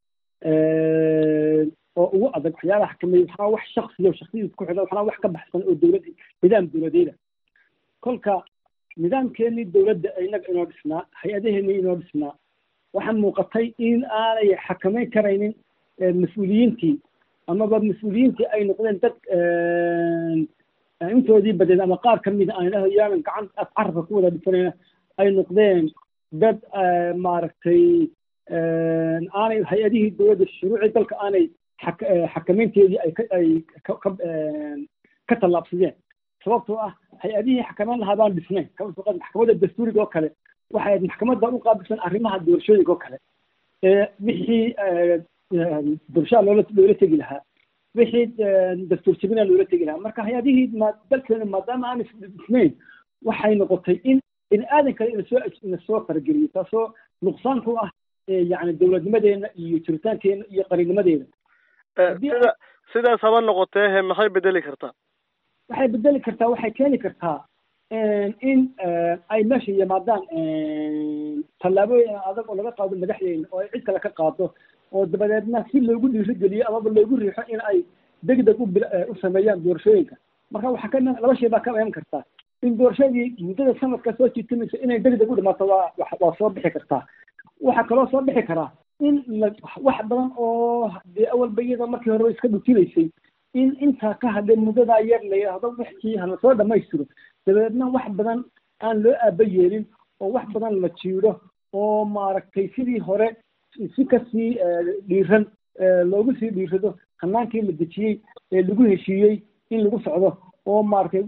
oo ugu adag waxyaabaha xakameeya waxaa wax shaksiyo shaksiyadiisa ku xidhan waxaa wax ka baxsan oo dowlad nidaam dowladeeda kolka nidaamkeenii dowladda inaga inoo dhisnaa hay-adaheenii inoo dhisnaa waxaa muuqatay in aanay xakameyn karaynin mas-uuliyiintii amaba mas-uuliyiintii ay noqdeen dad intoodii badeed ama qaar kamida aan idhaho yaanan gacan carabka ku wada dhisanayna ay noqdeen dad maaragtay aanay hay-adihii dowladda shuruucii dalka aanay xakameynteedii ay ay ka tallaabsadeen sababtoo ah hay-adihii xakameyn lahaa baan dhisnayn maxkamadda dastuuriga oo kale waxay maxkamadda u qaabilsan arrimaha doorashooyinka oo kale wixii doorashada loola loola tegi lahaa wixii dastuur jebina loola tegi lahaa marka hay-adihii ma dalkeena maadaama aanay dhisnayn waxay noqotay in bini aadan kale ina soo ina soo farageliyo taasoo nuqsaan ku ah yani dowladnimadeena iyo jiritaankeena iyo qarinimadeena sida sidaas haba noqotee he maxay bedeli kartaa waxay bedeli kartaa waxay keeni kartaa in ay meesha yimaadaan tallaabooyin adag oo laga qaado madaxdeena oo ay cid kale ka qaado oo dabadeedna si loogu dhiirigeliyo amaba loogu riixo in ay degdeg u u sameeyaan doorashooyinka marka waxaa ka laba shay baa ka iman kartaa in doorashadii muddada sanadka soo jiitamaysa inay degdeg u dhimaato waa waa soo bixi kartaa waxaa kaloo soo bixi karaa in la wax badan oo dee awalba iyada markii horeba iska dhutilaysay in intaa ka hadhay muddadaa yar la yidhaahdo wixii hala soo dhammaystiro dabeedna wax badan aan loo aaba yeelin oo wax badan la jiidho oo maaragtay sidii hore si kasii dhiiran loogu sii dhiirado hanaankii la dejiyey ee lagu heshiiyey in lagu socdo oo maaragtay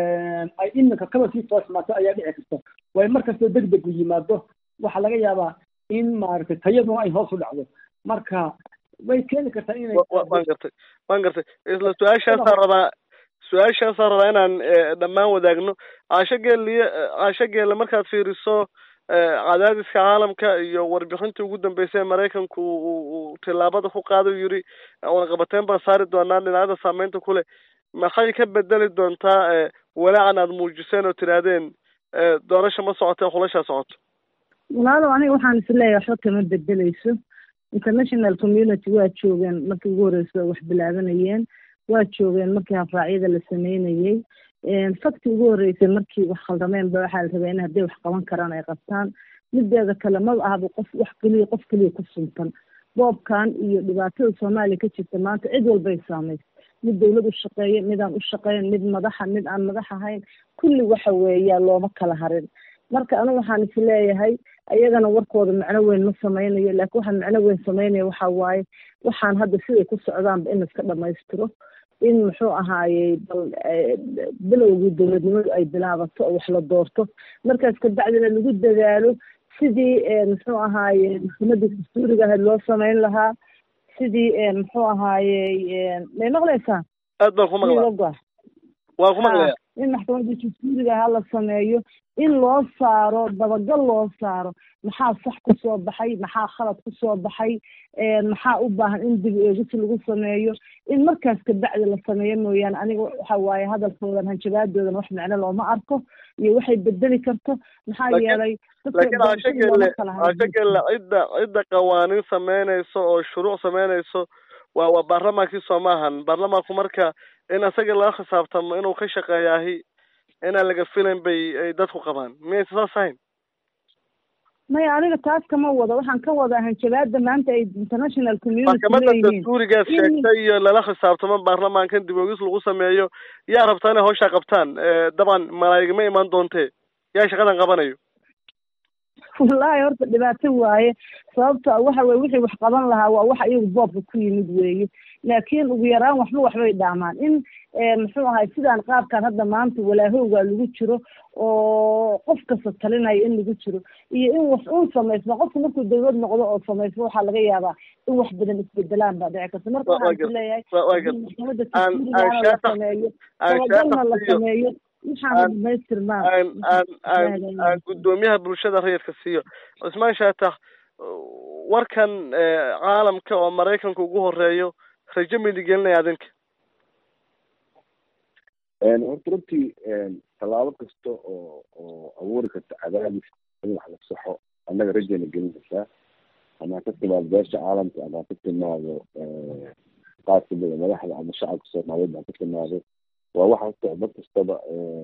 ay iminka kaba sii toosmaato ayaa dhici karta waayo markastoo deg deg u yimaado waxaa laga yaabaa in maaragtay tayaduna ay hoos u dhacdo marka way keeni kartaa inay waan gartay waan gartay isla su-aashaasaan rabaa su-aashaasaan rabaa inaan dhammaan wadaagno caasho geeliye caasho geelle markaad fiiriso cadaadiska caalamka iyo warbixintii ugu dambeysay ee maraykanku uu tillaabada ku qaada u yiri warqabateyn baan saari doonaa dhinacyada saameynta kule maxay ka bedeli doontaa walaacan aad muujiseen oo tidhaahdeen doorasha ma socotee xulashaa socoto walaalow aniga waxaan is leeyahay waxba kama bedeleyso international community waa joogeen markii ugu horreysa wax bilaabanayeen waa joogeen markii hafraacyada la sameynayey fakti ugu horreysay markii wax khaldameen ba waxaa la rabaa in hadday wax qaban karaan ay qabtaan mideeda kale maba ahaba qof wax keliya qof keliya ku suntan boobkan iyo dhibaatada soomaaliya ka jirta maanta cid walbay saamaysa mid dawlad u shaqeeya mid aan u shaqeyn mid madaxa mid aan madax ahayn kulli waxa weeya looma kala harin marka anigu waxaan is leeyahay ayagana warkooda macno weyn ma sameynayo laakiin waxaan macno weyn sameynaya waxa waaye waxaan hadda siday ku socdaanba in iska dhamaystiro in muxuu ahaayey bal bilowgii dowladnimadu ay bilaabato oo wax la doorto markaas kabacdina lagu dadaalo sidii muxuu ahaaye maxkamadda dastuuriga ahayd loo sameyn lahaa sidii muxuu ahaayey may maqlaysaa aad baan ku maqlaa waan ku maqlaya in maxkamadda dastuuriga ahaa la sameeyo in loo saaro dabagal loo saaro maxaa sax kusoo baxay maxaa khalad kusoo baxay maxaa u baahan in dib eegis lagu sameeyo in markaas kabacdi la sameeyo mooyaane aniga waxa waaye hadalkoodan hanjabaadoodan wax macno looma arko iyo waxay bedeli karto maxaa yeelay laakiin caashagelle caashagelle cidda cidda qawaaniin sameynayso oo shuruuc sameynayso waa waa baarlamaankii soo maahan baarlamaanku marka in asaga laga khisaabtamo inuu ka shaqeeyaahi inaan laga filayn bay ay dadku qabaan miyaysa saas ahayn maya aniga taas kama wado waxaan ka wadaa hanjabaada maanta ay international community maxkamadda dastuurigaad sheegtay iyo lala khisaabtamo baarlamaankan dib oogis lagu sameeyo yaa rabtaa inay hawshaa qabtaan dabcan malaa'igama imaan doontee yaa shaqadan qabanayo wallahi horta dhibaato waaye sababta waxa weye wixii wax qaban lahaa waa waxa iyagu boobka ku yimid weeye laakiin ugu yaraan waxba waxbay dhaamaan in muxuu ahay sidaan qaabkan hadda maanta walaahowgaa lagu jiro oo qof kasta talinaya in lagu jiro iyo in wax un samaysma qofku markuu dawlad noqdo oo samaysmo waxaa laga yaabaa in wax badan isbedelaan baa dhici karta marka waxaan is leeyahay maxkamadda tasurigaana la sameeyo dabagalna la sameeyo aan guddoomiyaha bulshada rayidka siiyo cusmaan shaatax warkan caalamka oo maraykanka ugu horeeyo rajo midi gelinaya adinka horta runtii tallaabo kasta oo oo abuuri karta cadaadis in wax la saxo annaga rajayna gelinaysaa ama ka timaado beesha caalamka ama ka timaado qaar kamida madaxda ama shacabka soomaaliyeed ama ka timaado waa waxa horta dad kastaba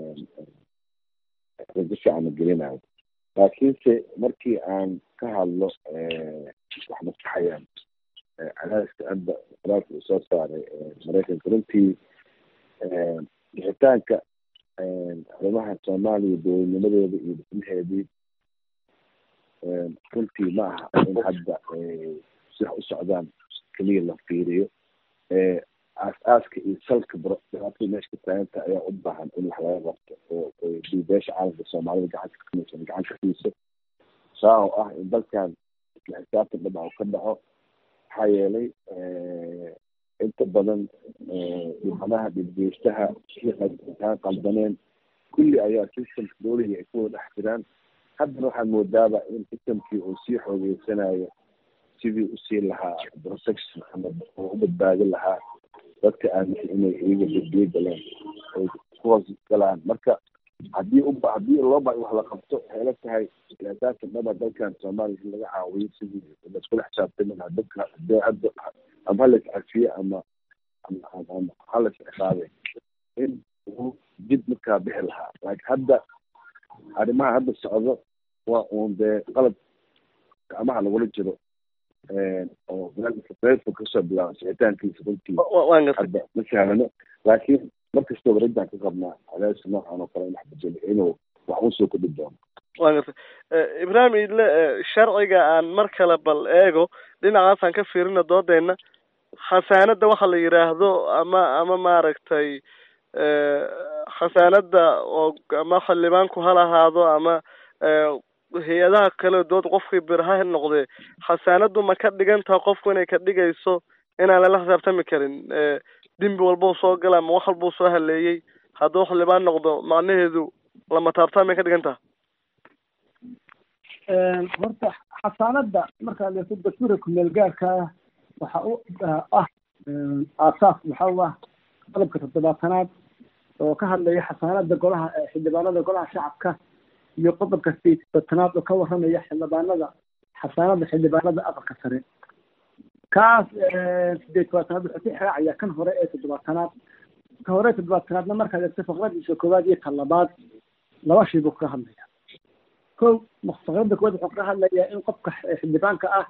rajo fiican la gelinayo laakiinse markii aan ka hadlo wax maskaxayaan cadaadiska hadda qoraalka uu soo saaray maraykanka runtii bixitaanka arrimaha soomaaliya dowladnimadeeda iyo dhismaheedii runtii ma aha in hadda si wax u socdaan keliya la fiiriyo aas-aaska iyo salka dhibaatada meesha ka taaganta ayaa u baahan in wax laga qabto oo beesha caalamka soomaalida gacanta kamaysan gacan ka siiso saa oo ah in dalkan isla xisaabtan dhinac ka dhaco maxaa yeelay inta badan dhibanaha dhibgeystaha taan qaldaneen kulli ayaa systemka dowliga ay ku wada dhex jiraan haddana waxaad moodaaba in systemkii uu sii xoogeysanayo sidii usii lahaa protection ama u badbaadin lahaa dadka aaminsan inay iyaga badbiyo galeen ay kuhoos galaan marka haddii u haddii loo ba wax la qabto waxay la tahay asaasan dhaba dalkan soomaaliya in laga caawiyo sidii laiskula xisaabtami lahaa dadka hadee hadda ama halas cafiye ama ama halas ciqaabe in uu jid markaa bixi lahaa laakiin hadda arrimaha hadda socdo waa uun dee qalab gacmaha lagula jiro meel fog kasoo bilaaba sicitaankiisa runtii waan gartay hadda ma sahlano laakiin markastaba rajdaan ka qabnaa cadaadis noocan oo kale in wax bedelo inuu wax usoo kordhi doono waan gartay ibraahim idle sharciga aan mar kale bal eego dhinacaasaan ka fiirina doodeyna khasaanada waxa la yidhaahdo ama ama maaragtay khasaanada oo ama xildhibaanku ha lahaado ama hay-adaha kale dood qofkii bir ha noqdee khasaanadu ma ka dhigan taha qofku inay ka dhigayso inaan lala xisaabtami karin dembi walbau soo gala ama wax walbau soo haleeyey hadduu xildhibaan noqdo macnaheedu lama taabtaan may ka dhigan taha horta xasaanada markaad eegto dastuurka kumeel gaarka ah waxa u ah aasaas waxa u ah qodobka toddobaatanaad oo ka hadlaya xasaanada golaha xildhibaanada golaha shacabka iyo qodobka sideetanaad oo ka waramaya xildhibaanada xasaanada xildhibaanada aqalka sare kaas sideed tobaatanaad wuxuu ka xiraacaya kan hore ee toddobaatanaad ka hore toddobaatanaadna markaad eegto faqradiisa koowaad iyo tan labaad laba shay buu kaga hadlaya ko faqrada koowaad wuxuu kaga hadlayaa in qofka xildhibaanka ah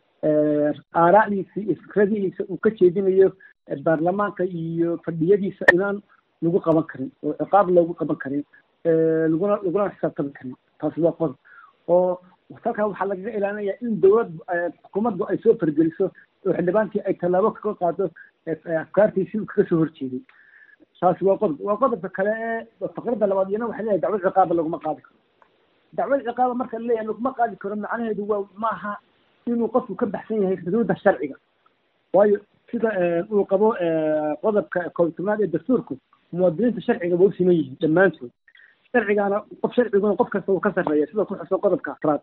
aaraacdiisa iyo fikradihiisa uu ka jeedinayo baarlamaanka iyo fadhiyadiisa inaan lagu qaban karin oo ciqaab loogu qaban karin laguna laguna xisaabtami karin taasi waa qodob oo halkan waxaa lagaga ilaalinaya in dowlad xukuumaddu ay soo fargeliso oo xildhibaankii ay tallaabo kaga qaado afkaartiisii uu kaga soo horjeeday taasi waa qodob waa qodobka kale ee faqrada labaad iyana waxay leeyahay dacwad ciqaaba laguma qaadi karo dacwad ciqaaba marka laleeyahay laguma qaadi karo macnaheedu waa maaha inuu qofku ka baxsan yahay xuduudda sharciga waayo sida uu qabo qodobka koobtobnaad ee dastuurku muwaadiniinta sharciga waa u siman yihiin dhammaantood sharcigaana qof sharciguna qof kasta uu ka sarreeya sida ku xusan qodobka afraad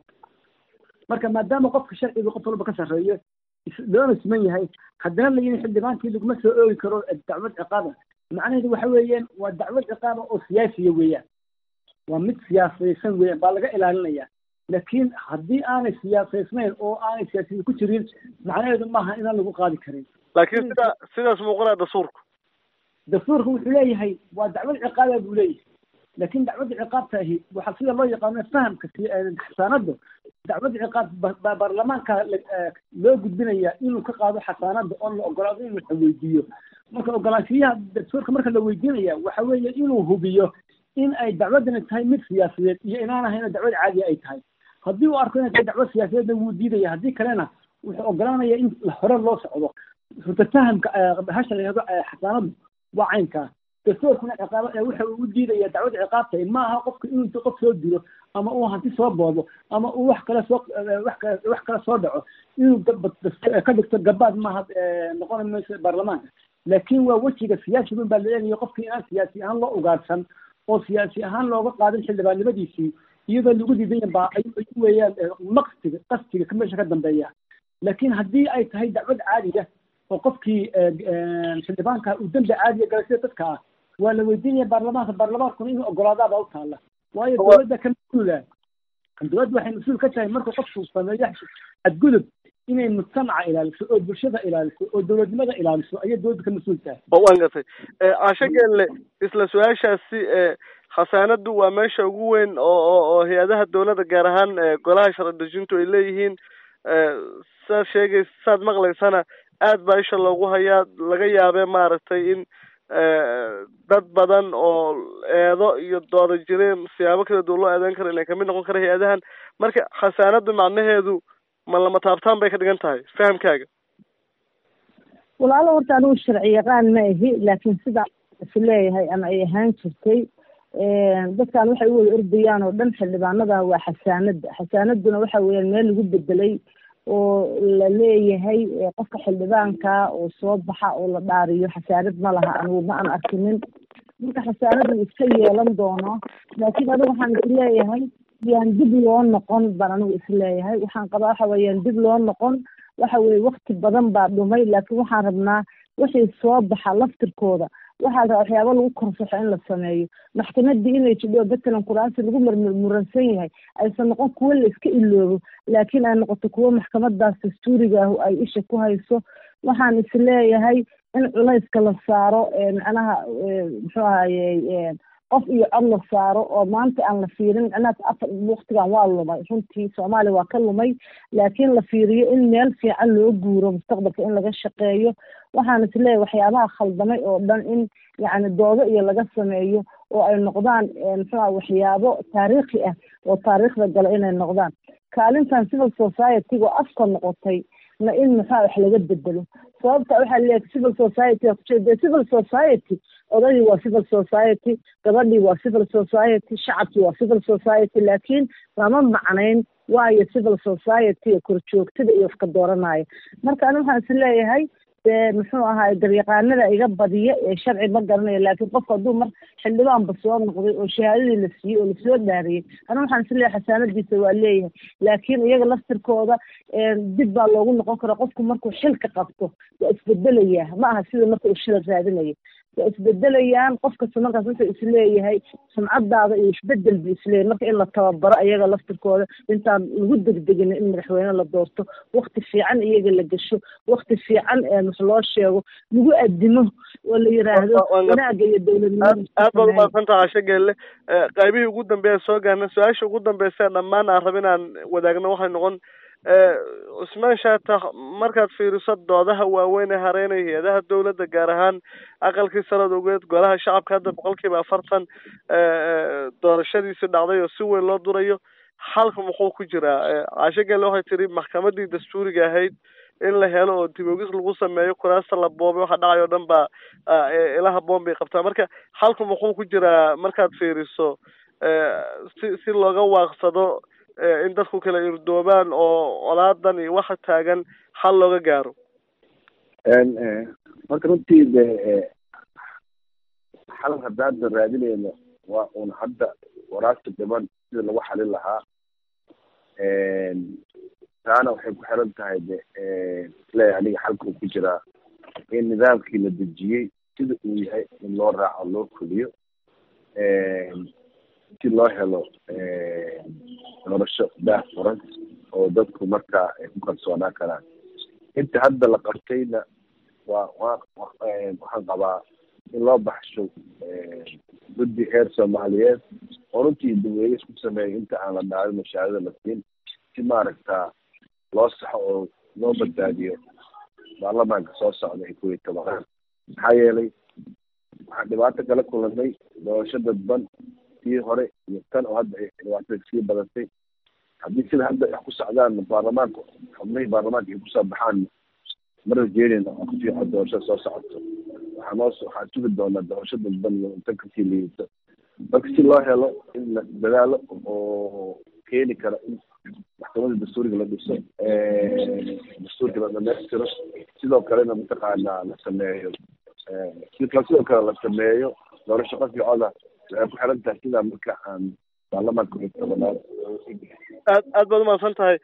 marka maadaama qofka sharciga qof walba ka sarreeyo loona siman yahay haddana layihi xildhibaankii laguma soo oogi karo dacwad ciqaaba macnaheedu waxa weeyaan waa dacwad ciqaaba oo siyaasiya weeyaan waa mid siyaasaysan weeyaan baa laga ilaalinaya laakiin haddii aanay siyaasaysnayn oo aanay siyaasiyada ku jirin macnaheedu maaha inaan lagu qaadi karin laakiin sida sidaas muuqanaa dastuurku dastuurku wuxuu leeyahay waa dacwad ciqaaba buu leeyahay laakiin dacwadda ciqaabta ahi waxaa sida loo yaqaano fahamka xasaanada dacwadda ciqaab baarlamaanka loo gudbinaya inuu ka qaado xasaanada oo la ogolaado in la weydiiyo marka ogolaanshiyaha dastuurka marka la weydiinaya waxa weeye inuu hubiyo in ay dacwadani tahay mid siyaasadeed iyo inaan ahayna dacwad caadiya ay tahay haddii uu arko inay tahay dacwad siyaasadeedna wuu diidaya haddii kalena wuxuu ogolaanaya in hore loo socdo rutafahamka hasha la yihahdo xasaanadu waa caynkaa dastuurkuna ciqaaba waxa uu u diidaya dacwad ciqaabta ma aha qofka inuu inta qof soo dilo ama uu hanti soo boobo ama uu wax kale soo wax kale wax kale soo dhaco inuu ka dhigto gabaad maaha noqon mayso baarlamaanka laakiin waa wejiga siyaasigun baa la eegaya qofkii inaan siyaasi ahaan loo ugaadhsan oo siyaasi ahaan looga qaadin xildhibaannimadiisii iyadoo lagu diidan baa ay weeyaan maqsiga qastiga ka meesha ka dambeeya laakiin haddii ay tahay dacwad caadiya oo qofkii xildhibaanka uu dembi caadiya galay sida dadka ah waa la weydiinaya baarlamaanka baarlamaankuna inuu ogolaadaabaa u taalla waayo dowladda ka mas-uula dowladda waxay mas-uul ka tahay marka qofku sameeyo xadgudub inay mujtamaca ilaaliso oo bulshada ilaaliso oo dowladnimada ilaaliso ayay dowladda ka mas-uul tahay waan gartay caasho geelle isla su-aashaasi khasaanadu waa meesha ugu weyn oo oo oo hay-adaha dowladda gaar ahaan golaha sharci dejintu ay leeyihiin saad sheegays saad maqlaysana aad baa isha loogu hayaa laga yaabee maaragtay in dad badan oo eedo iyo dooda jireen siyaabo kala duwan loo eedeyn karo inay kamid noqon kara hay-adahan marka khasaanadu macnaheedu ma lama taabtaan bay ka dhigan tahay fahamkaaga walaalo horta anigu sharci yaqaan ma ahi laakiin sidaa is leeyahay ama ay ahaan jirtay dadkan waxay u wada ordayaan oo dhan xildhibaanada waa xasaanada xasaanaduna waxa weeyaan meel lagu bedelay oo la leeyahay qofka xildhibaanka oo soo baxa oo la dhaariyo xasaanad ma laha anigu ma aan arkinin marka xasaanadu iska yeelan doono laakiin anigu waxaan isleeyahay yaan dib loo noqon baan anigu isleeyahay waxaan qabaa waxa weeyaan dib loo noqon waxa weeye wakti badan baa dhumay laakiin waxaan rabnaa wixii soo baxa laftirkooda waxaa rabaa waxyaaba lagu korsaxo in la sameeyo maxkamadii inay jidho batalan kuraasi lagu murmuransan yahay aysan noqon kuwo la iska iloobo laakiin ay noqoto kuwo maxkamadaas dastuuriga ah ay isha ku hayso waxaan isleeyahay in culayska la saaro macnaha muxuu ahaye qof iyo cod la saaro oo maanta aan la fiirin micnaha afar waktigan waa lumay runtii soomaaliya waa ka lumay laakiin la fiiriyo in meel fiican loo guuro mustaqbalka in laga shaqeeyo waxaan isleeyahay waxyaabaha khaldamay oo dhan in yacni doodo iyo laga sameeyo oo ay noqdaan muxuuha waxyaabo taariikhi ah oo taariikhda gala inay noqdaan kaalintan civil society-ga oo afka noqotay na in maxaa wax laga bedelo sababta waxaa leeyahay civil society kujeeda civil society odagii waa civil society gabadhii waa civil society shacabkii waa civil society laakiin lama macnayn waayo civil society korjoogtada iyo wax ka dooranaya marka ani waxaan is leeyahay dee muxuu ahaay daryaqaanada iga badiya ee sharci ma garanayo laakiin qofka hadduu mar xildhibaanba soo noqday oo shahaadadii la siiyey oo lasoo dhaariyey ana waxaan isleeyahay xasaanadiisa waa leeyahay laakiin iyaga laftirkooda dib baa loogu noqon karaa qofku markuu xilka qabto waa isbedelayaa ma aha sida marka uu shila raadinayo waa isbedelayaan qof kasta markaas wuxuu isleeyahay sumcadaada iyo isbedel buu isleeyahay marka in la tababaro iyaga laftirkooda intaan lagu degdegin in madaxweyne la doorto wakti fiican iyaga la gesho wakti fiican wax loo sheego lagu adimo oo la yiraahdo wanaaga iyo dowladnimada aad baad umaadsanta casho geelle qaybihii ugu dambeeya soo gaarna su-aasha ugu dambeysa dhammaan aan rab inaan wadaagno waxay noqon cusmaan shaatax markaad fiiriso doodaha waaweyn ee hareynaya hay-adaha dowladda gaar ahaan aqalkii sanad ogeed golaha shacabka hadda boqol kiiba afartan doorashadiisi dhacday oo si weyn loo durayo xalka muxuu ku jiraa caasho gelle waxay tiri maxkamadii dastuuriga ahayd in la helo oo dibogis lagu sameeyo kuraasta la boobay waxa dhacay oo dhan baa ilaha boom bay qabtaa marka xalku muxuu ku jiraa markaad fiiriso si si looga waaqsado in dadku kala irdoobaan oo colaadan iyo waxa taagan xal looga gaaro marka runtii de xal haddaada raadinayno waa un hadda waraasta dhiban sida lagu xalin lahaa taana waxay ku xiran tahay de isleeyahay aniga xalka uu ku jiraa in nidaamkii la dejiyey sida uu yahay in loo raaco loo fuliyo si loo helo doorasho daah furan oo dadku markaa ay ku kalsoonaan karaan inta hadda la qabtayna waa waa waxaan qabaa in loo baxsho guddi heer soomaaliyeed oo runtii daweeges ku sameeya inta aan la dhaalin mashaarida la siin si maaragta loo saxo oo loo badbaadiyo baarlamaanka soo socda ee kuwii tobanaan maxaa yeelay waxaan dhibaato kala kulanay doorasho dadban tii hore iyo tan oo hadda ay dhibaatada sii badatay haddii sida hadda wax ku socdaan baarlamaanka xubnihii baarlamaanka ay kusoo baxaan ma rajeynayna oo ku fiican doorashada soo socoto waxaa noo waxaan sugi doonaa doorasho dadban iyo inta kasii liidata marka si loo helo in la dadaalo oo keeni kara in maxkamadda dastuuriga la dhiso dastuurka la dhamaystiro sidoo kalena mataqaanaa la sameeyo sidoo kale la sameeyo doorasho qofkii coda waxay ku xiran tahay sidaa marka aan baarlamaanka wixii tobanaad aad aad baad umahadsan tahay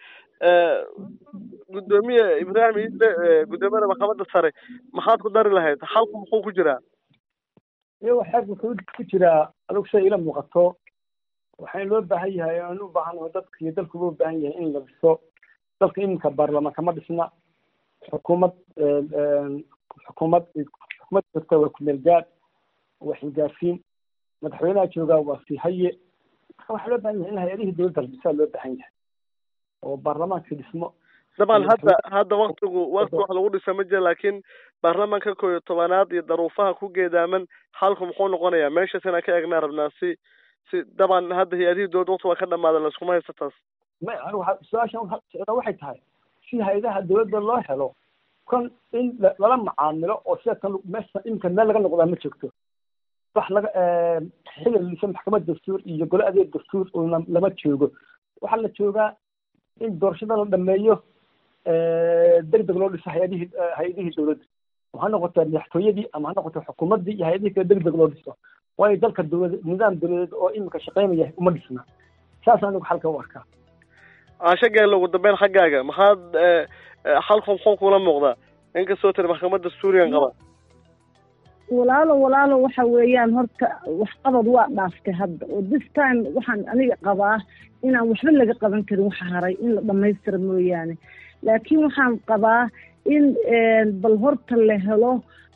guddoomiye ibraahim iidle guddoomiyada maxkamadda sare maxaad ku dari lahayd xalku muxuu ku jiraa iyago xeer wuxuu ku jiraa adugu sida ila muuqato waxaan loo baahan yahay aan u baahanaho dadka iyo dalkuba u baahan yahay in la dhiso dalka iminka baarlamaan kama dhisna xukuumad xukuumad xukuumad jirta waa kumeel gaad waa xilgaarsiin madaxweynaha joogaa waa sihaye marka waxaa loo baahan yahay in hay-adihii dowladda la dhisaa loo baahan yahay oo baarlamaanka dhismo daban hadda hadda waktigu wakti wax lagu dhisa ma jira laakiin baarlamaanka koo iyo tobanaad iyo daruufaha ku geedaaman xalku muxuu noqonayaa meeshaas inaan ka eegnaa rabnaa si si daban hadda hay-adihii dowladda wakti waa ka dhamaada layskuma haysta taas ma su-aashan waxay tahay si hay-adaha dowladda loo helo kon in lala macaamilo oo sida kan meesha iminka meel laga noqdaa ma joogto wax laga xilli lisa maxkamad dastuur iyo gole adeeg dastuur una lama joogo waxaa la joogaa in doorashada la dhameeyo deg deg loo dhiso hay-adihii hay-adihii dowladda ama ha noqoto madaxtooyadii ama ha noqoto xukuumaddii iyo hay-adihii kale deg deg loo dhiso waayo dalka dowlad nidaam dowladeed oo iminka shaqeynaya uma dhisna saas anigu xalka u arkaa caasho geelle ugu dambeyn xaggaaga maxaad xalku muxuu kula muuqdaa inkastoo tiri maxkamadda dastuurigan qaba walaalo walaalo waxa weeyaan horta waxqabad waa dhaaftay hadda oo this time waxaan aniga qabaa inaan waxba laga qaban karin waxa haray in la dhamaystira mooyaane laakiin waxaan qabaa in bal horta la helo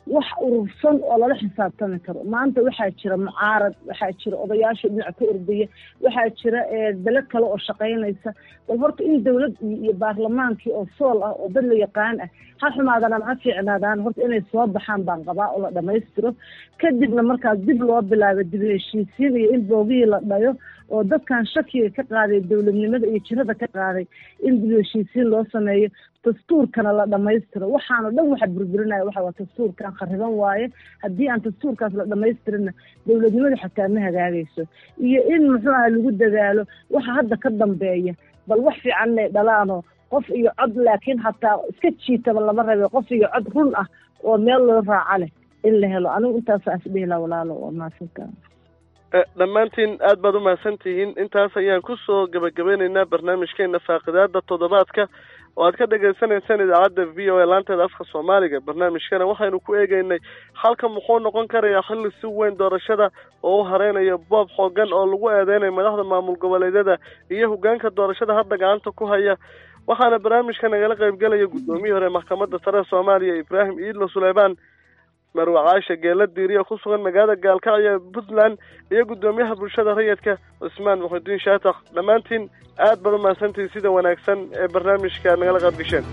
wax urursan oo lala xisaabtami karo maanta waxaa jira mucaarad waxaa jira odayaasha dhinac ka ordaya waxaa jira bele kale oo shaqaynaysa bal horta in dawlad iyo baarlamaankii oo sool ah oo dad la yaqaan ah ha xumaadaan ama ha fiicnaadaan horta inay soo baxaan baan qabaa oo la dhamaystiro kadibna markaas dib loo bilaabo dib heshiisiin iyo in boogihii la dhayo oo dadkan shakiga ka qaaday dowladnimada iyo jirada ka qaaday in dib heshiisiin loo sameeyo dastuurkana la dhamaystiro waxaano dhan waxa burburinaya waxa waa dastuurkan khariban waaye haddii aan dastuurkaas la dhamaystirinna dowladnimadu xataa ma hagaagayso iyo in muxuu aha lagu dadaalo waxa hadda ka dambeeya bal wax fiican inay dhalaano qof iyo cod laakiin hataa iska jiitaba lama rabe qof iyo cod run ah oo meel loo raaca leh in la helo anigu intaasa isdhihila walaalo waa mahadsantaa dhammaantiin aad baad umahadsan tihiin intaas ayaan kusoo gabagabeynaynaa barnaamijkeena faaqidaada toddobaadka oo aad ka dhagaysanaysaan idaacadda v o a laanteeda afka soomaaliga barnaamijkana waxaynu ku eegeynay halka muxuu noqon karayaa xilli si weyn doorashada oo u hareynayo boob xoogan oo lagu eedeynayo madaxda maamul goboleedyada iyo hogaanka doorashada hadda gacanta ku haya waxaana barnaamijka nagala qaybgelaya guddoomiyii hore maxkamadda sare soomaaliya ibraahim iidlo suleymaan marwe caasha geela diiriya ku sugan magaalada gaalkacyo puntland iyo guddoomiyaha bulshada rayidka cusmaan muxudiin shaatax dhammaantiin aad baad umahadsantihin sida wanaagsan ee barnaamijka nagala qayb gasheen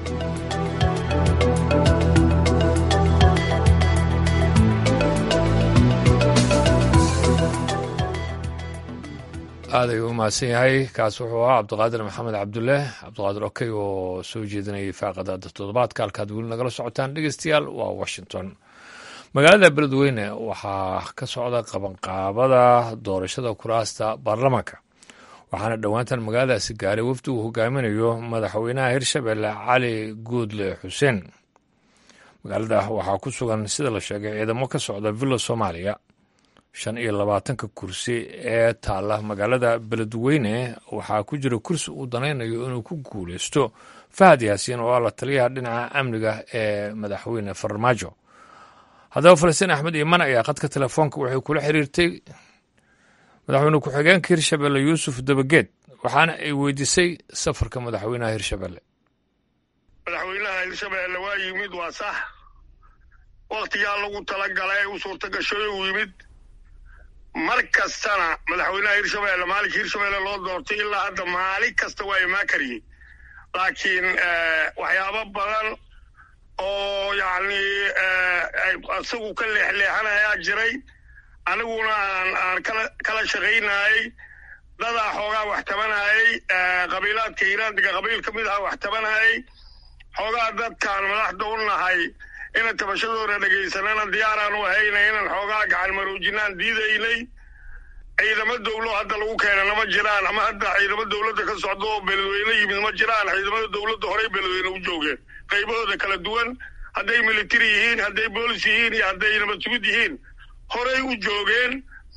aad ayuu u mahadsan yahay kaas wuxuu ahaa cabdiqaadir maxamed cabdulle cabdiqaadir okey oo soo jeedinayay faaqadaada toddobaadka halkaad weli nagala socotaan dhegeystayaal waa washington magaalada beledweyne waxaa ka socda qabanqaabada doorashada kuraasta baarlamaanka waxaana dhowaantan magaaladaasi gaaray wafdi uu hogaaminayo madaxweynaha hirshabelle cali guudle xuseen magaalada waxaa ku sugan sida la sheegay ciidamo ka socda villa soomaaliya shan iyo labaatanka kursi ee taalla magaalada beledweyne waxaa ku jira kursi uu danaynayo inuu ku guuleysto fahad yaasiin oo ah la taliyaha dhinaca amniga ee madaxweyne farmaajo haddaba falastiin axmed iiman ayaa khadka telefoonka waxay kula xiriirtay madaxweyne ku-xigeenka hirshabelle yuusuf dabageed waxaana ay weydiisay safarka madaxweynaha hirshabelle madaxweynaha hirshabelle waa yimid waa sax wakhtigaa lagu talagalay u suurtagashoy uu yimid mar kastana madaxweynaha hirshabelle maalinka hirshabelle loo doortay ilaa hadda maalin kasta waa imaan kariyey laakiin waxyaabo badan oo yacni isagu ka leexleexanayaa jiray aniguna aan aan kala kala shaqaynayay dadaa xoogaa wax tabanayay qabiilaadka hiiraandiga qabiil ka mid aha wax tabanayay xoogaa dadkaan madaxda u nahay inaan tabashadooda dhegaysanana diyaaraan u ahayna inaan xoogaa gacan maroojinaan diidaynay ciidamo dowlo hadda lagu keenana ma jiraan ama hadda ciidamo dowladda ka socda oo beledweyne yimid ma jiraan ciidamada dowladda horey beledweyne u joogeen qaybahooda kala duwan hadday military yihiin hadday boolis yihiin iyo hadday nabad sugid yihiin horey u joogeen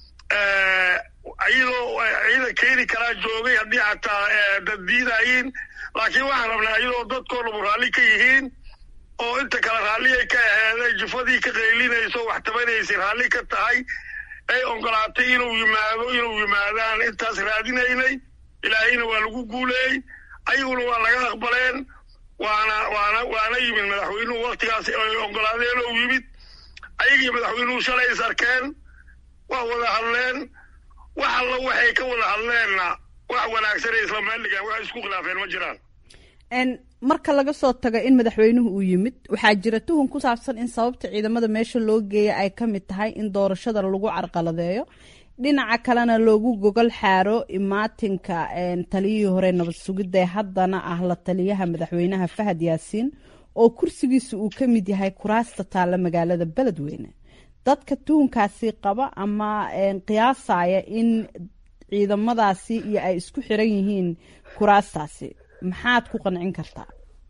iyadoo ciidan keeni karaa joogay haddii xataa dad diidayiin laakiin waxaan rabnaa iyadoo dadkoo dhabu raalli ka yihiin oo inta kale raalliyay ka aheeday jufadii ka qaylinayso wax tabanaysay raalli ka tahay ay ogolaatay inuu yimaado inuu yimaadaan intaas raadinaynay ilaahayna waa lagu guuleeyey ayaguna waa laga aqbaleen waana waana waana yimid madaxweynuhu waktigaas ay ogolaadeen oo yimid ayagii madaxweynuhu shalay is arkeen waa wada hadleen wax alla waxay ka wada hadleenna wax wanaagsanay isla meeldhigaan wax isku khilaafeen ma jiraan marka laga soo tago in madaxweynuhu uu yimid waxaa jira tuhun ku saabsan in sababta ciidamada meesha loo geeya ay ka mid tahay in doorashada lagu carqaladeeyo dhinaca kalena loogu gogol xaaro imaatinka taliyihii hore nabad sugidda ee haddana ah la taliyaha madaxweynaha fahad yaasiin oo kursigiisa uu ka mid yahay kuraasta taalla magaalada beledweyne dadka tuhunkaasi qaba ama qiyaasaya in ciidamadaasi iyo ay isku xiran yihiin kuraastaasi maxaad ku qancin kartaa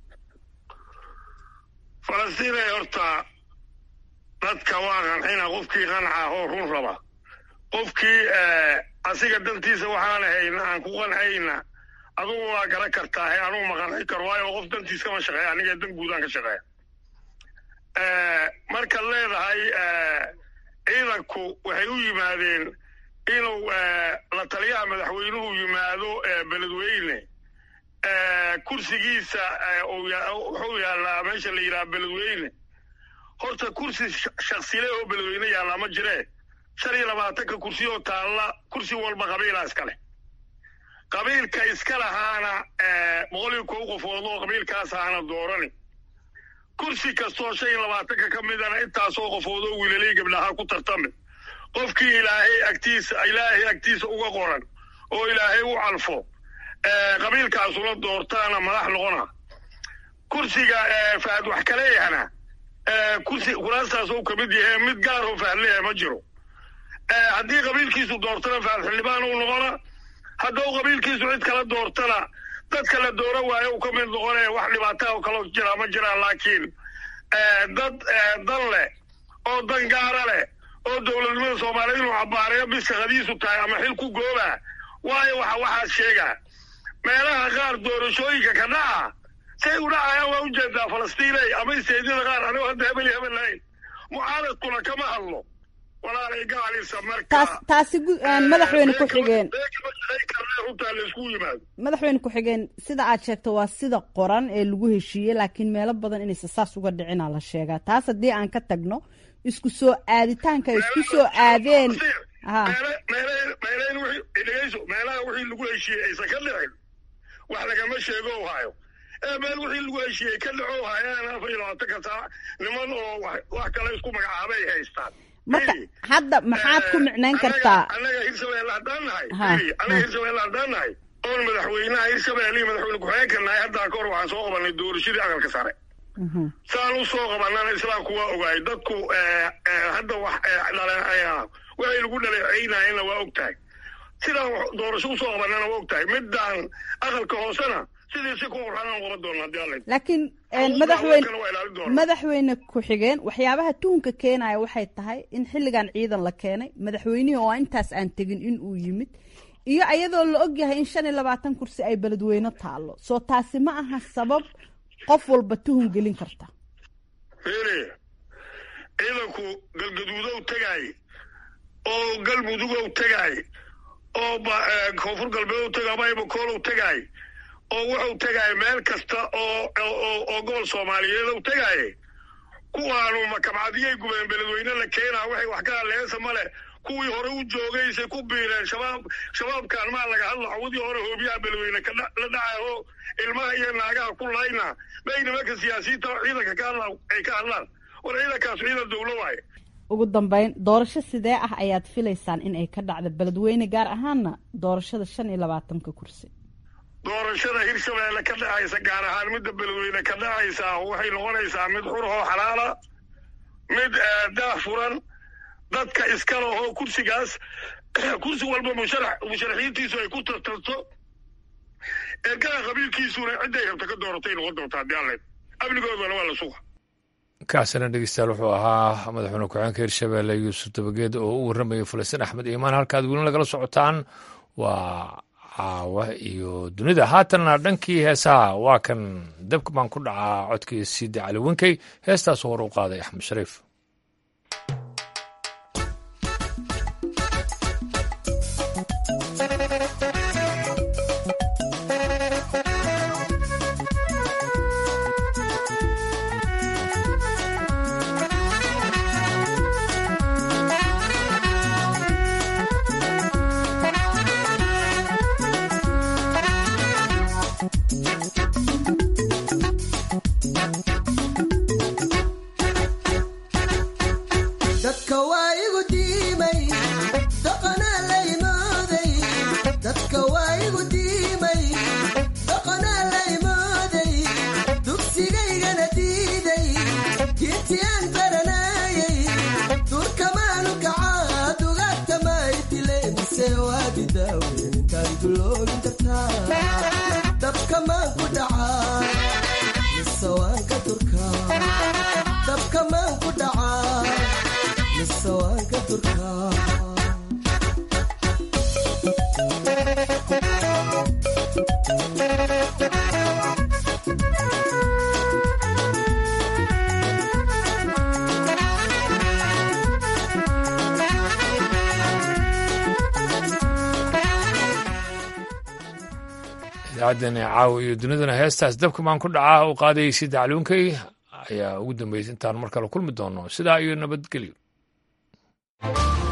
falastiinay horta dadka waa qancina qofkii qanca oo run raba qofkii asiga dantiisa waxaan hayna aan ku qancayna adugu waa garan kartaa he anugu ma qanci karo waayo qof dantiis kama shaqeeya aniga dan guudaan ka shaqeeya markaad leedahay ciidanku waxay u yimaadeen inuu la taliyaha madaxweynuhu yimaado beledweyne kursigiisa wuxuu yaallaa meesha la yidhaha beledweyne horta kursi shaksile oo beledweyne yaallaa ma jiree shan iyo labaatanka kursi oo taalla kursi walba qabiilaa iska leh qabiilka iska lahaana boqol iyo kow qofood oo qabiilkaas ahaana doorani kursi kastoo shan iyo labaatanka ka midana intaasoo qofood oo wiilalay gabdhaha ku tartami qofkii ilaahay agtiisa ilaahay agtiisa uga qoran oo ilaahay u calfo qabiilkaasuna doortaana madax noqona kursiga fahad wax kaleeyahana kursi kuraastaas uu ka mid yahay mid gaar oo fahad leeyahay ma jiro haddii qabiilkiisu doortana fahad xildhibaan uu noqona hadduu qabiilkiisu cid kala doortana dadka la doora waayo uu ka mid noqonaya wax dhibaataa oo kaloo jira ma jiraan laakiin dad dan leh oo dan gaara leh oo dowladnimada soomaaliya inuu cabaareeyo bis shaqadiisu tahay ama xil ku gooba waayo waxa waxaas sheegaa meelaha qaar doorashooyinka ka dhaca say u dhacayaan waa ujeedaa falastiinay ama isteedyada qaar anigoo hadda hebel iyo hebel lahayn mucaaradkuna kama hadlo walaalay gaalisa marka taas taasi madaxweyne ku xigeen runtaa laysku yimaado madaxweyne ku-xigeen sida aad sheegto waa sida qoran ee lagu heshiiyey laakiin meelo badan inaysa saas uga dhicinaa la sheegaa taas haddii aan ka tagno isku soo aaditaanka ay isku soo aadeen dhegeyso meelaha wixii lagu heshiiyey aysan ka dhicin wax lagama sheego hayo ee meel wixii lagu heshiiyey ka dhaco hayaan afar iyo labaatanka saac niman oo wax kale isku magacaabay haystaan marka hadda maxaad ku micnayn kartaa annaga hirshabelle haddaan nahay annaga hirshabelle haddaan nahay oon madaxweynaha hirshabelle iyo madaxweyne ku-xigeenka nahay haddaa ka hor waxaan soo qabanay doorashadii aqalka sare saan u soo qabanana islaamku waa ogaay dadku hadda wax waxay lagu dhaleeceynayena waa og tahay sidaan doorasho usoo qabanana waa og tahay midaan aqalka hoosena sidii si ku qorxanaan qaban doona haddii alla laakiin madaxweyne madaxweyne ku-xigeen waxyaabaha tuhunka keenaya waxay tahay in xilligan ciidan la keenay madaxweynihii oo intaas aan tegin in uu yimid iyo ayadoo la ogyahay in shan iyo labaatan kursi ay beledweyne taallo soo taasi ma aha sabab qof walba tuhun gelin karta fili ciidanku galgaduudow tegaay oo galmudugow tegaay oo koonfur galbeedow tegaay baybakoolow tegaay oo wuxuu tegaay meel kasta oo oo gobol soomaaliyeedow tegaaye kuwaanu makabcadiyay gubeen beledweyne la keenaa waxay wax ka hadleesa male kuwii hore u joogaysay ku biireen shabaab shabaabkaan maa laga hadla cawdii hore hoobiyaha beledweyne la dhacay oo ilmaha iyo naagaha ku layna bay nimanka siyaasiyiinta oo ciidanka ka hadla ay ka hadlaan war ciidankaas ciidan dowlo waaye ugu dambeyn doorasho sidee ah ayaad filaysaan in ay ka dhacda beledweyne gaar ahaana doorashada shan iyo labaatanka kursi doorashada hirshabeelle ka dhacaysa gaar ahaan midda beledweyne ka dhacaysaa waxay noqonaysaa mid xur oo xalaala mid daah furan dadka iska lahoo kursigaas kursi walba musharax musharaxiintiisu ay ku tartarto ergaha qabiilkiisuna cidday rabta ka dooratay noqon doontaa haddii alle amnigoodana waa la suga kaasina dhegeystayaal wuxuu ahaa madaxweyne ku-xigeenka hirshabeelle yuusuf dabageed oo u warramayay falastiin axmed iimaan halkaad weli nagala socotaan waa caawa iyo dunida haatanna dhankii heesaha waa kan dabka baan ku dhacaa codkii siida cali wenkey heestaasoo hor u qaaday axmed shariif idaacaddan caawa iyo dunidana heestaas dabka maan ku dhacaa u qaadayay sida caliunkay ayaa ugu dambeysay intaan mar kale kulmi doono sidaa iyo nabadgelyo